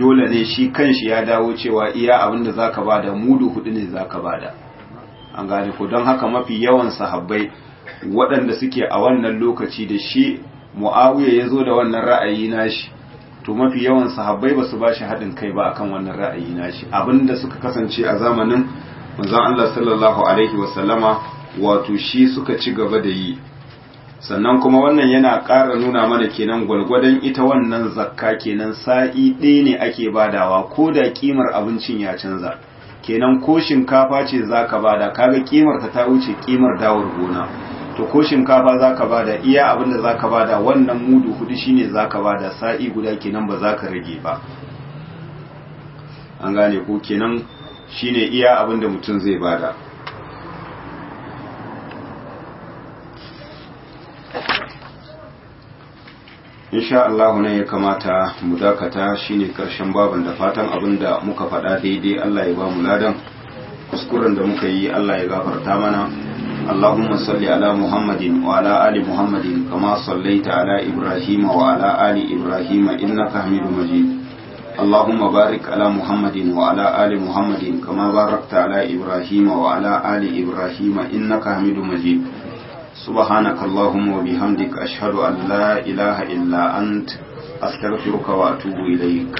dole ne shi kanshi ya dawo cewa iya abin da zaka bada mudu hudu ne zaka bada an gane ko don haka mafi yawan sahabbai waɗanda suke a wannan lokaci da shi mu'awiya ya zo da wannan ra'ayi nashi to mafi yawan sahabbai ba su ba shi haɗin kai ba akan wannan ra'ayi nashi abinda suka kasance a zamanin manzon Allah sallallahu alaihi wasallama wato shi suka ci gaba da yi sannan kuma wannan yana ƙara nuna mana kenan gwalgwadon ita wannan zakka kenan sa'i ɗaya ne ake badawa ko da kimar abincin ya canza kenan ko shinkafa ce zaka bada kaga kimar ta ta wuce kimar dawar gona to ko shinkafa zaka bada iya abin da zaka bada wannan mudu hudu shine zaka bada sa'i guda kenan ba zaka rage ba an gane ko kenan shine iya abin da mutum zai bada insha Allah ne ya kamata mu dakata shine karshen baban da fatan abin da muka faɗa daidai Allah ya ba mu ladan kuskuren da muka yi Allah ya gafarta mana اللهم صل على محمد وعلى آل محمد كما صليت على إبراهيم وعلى آل إبراهيم إنك حميد مجيد اللهم بارك على محمد وعلى آل محمد كما باركت على إبراهيم وعلى آل إبراهيم إنك حميد مجيد سبحانك اللهم وبحمدك أشهد أن لا إله إلا أنت أستغفرك وأتوب إليك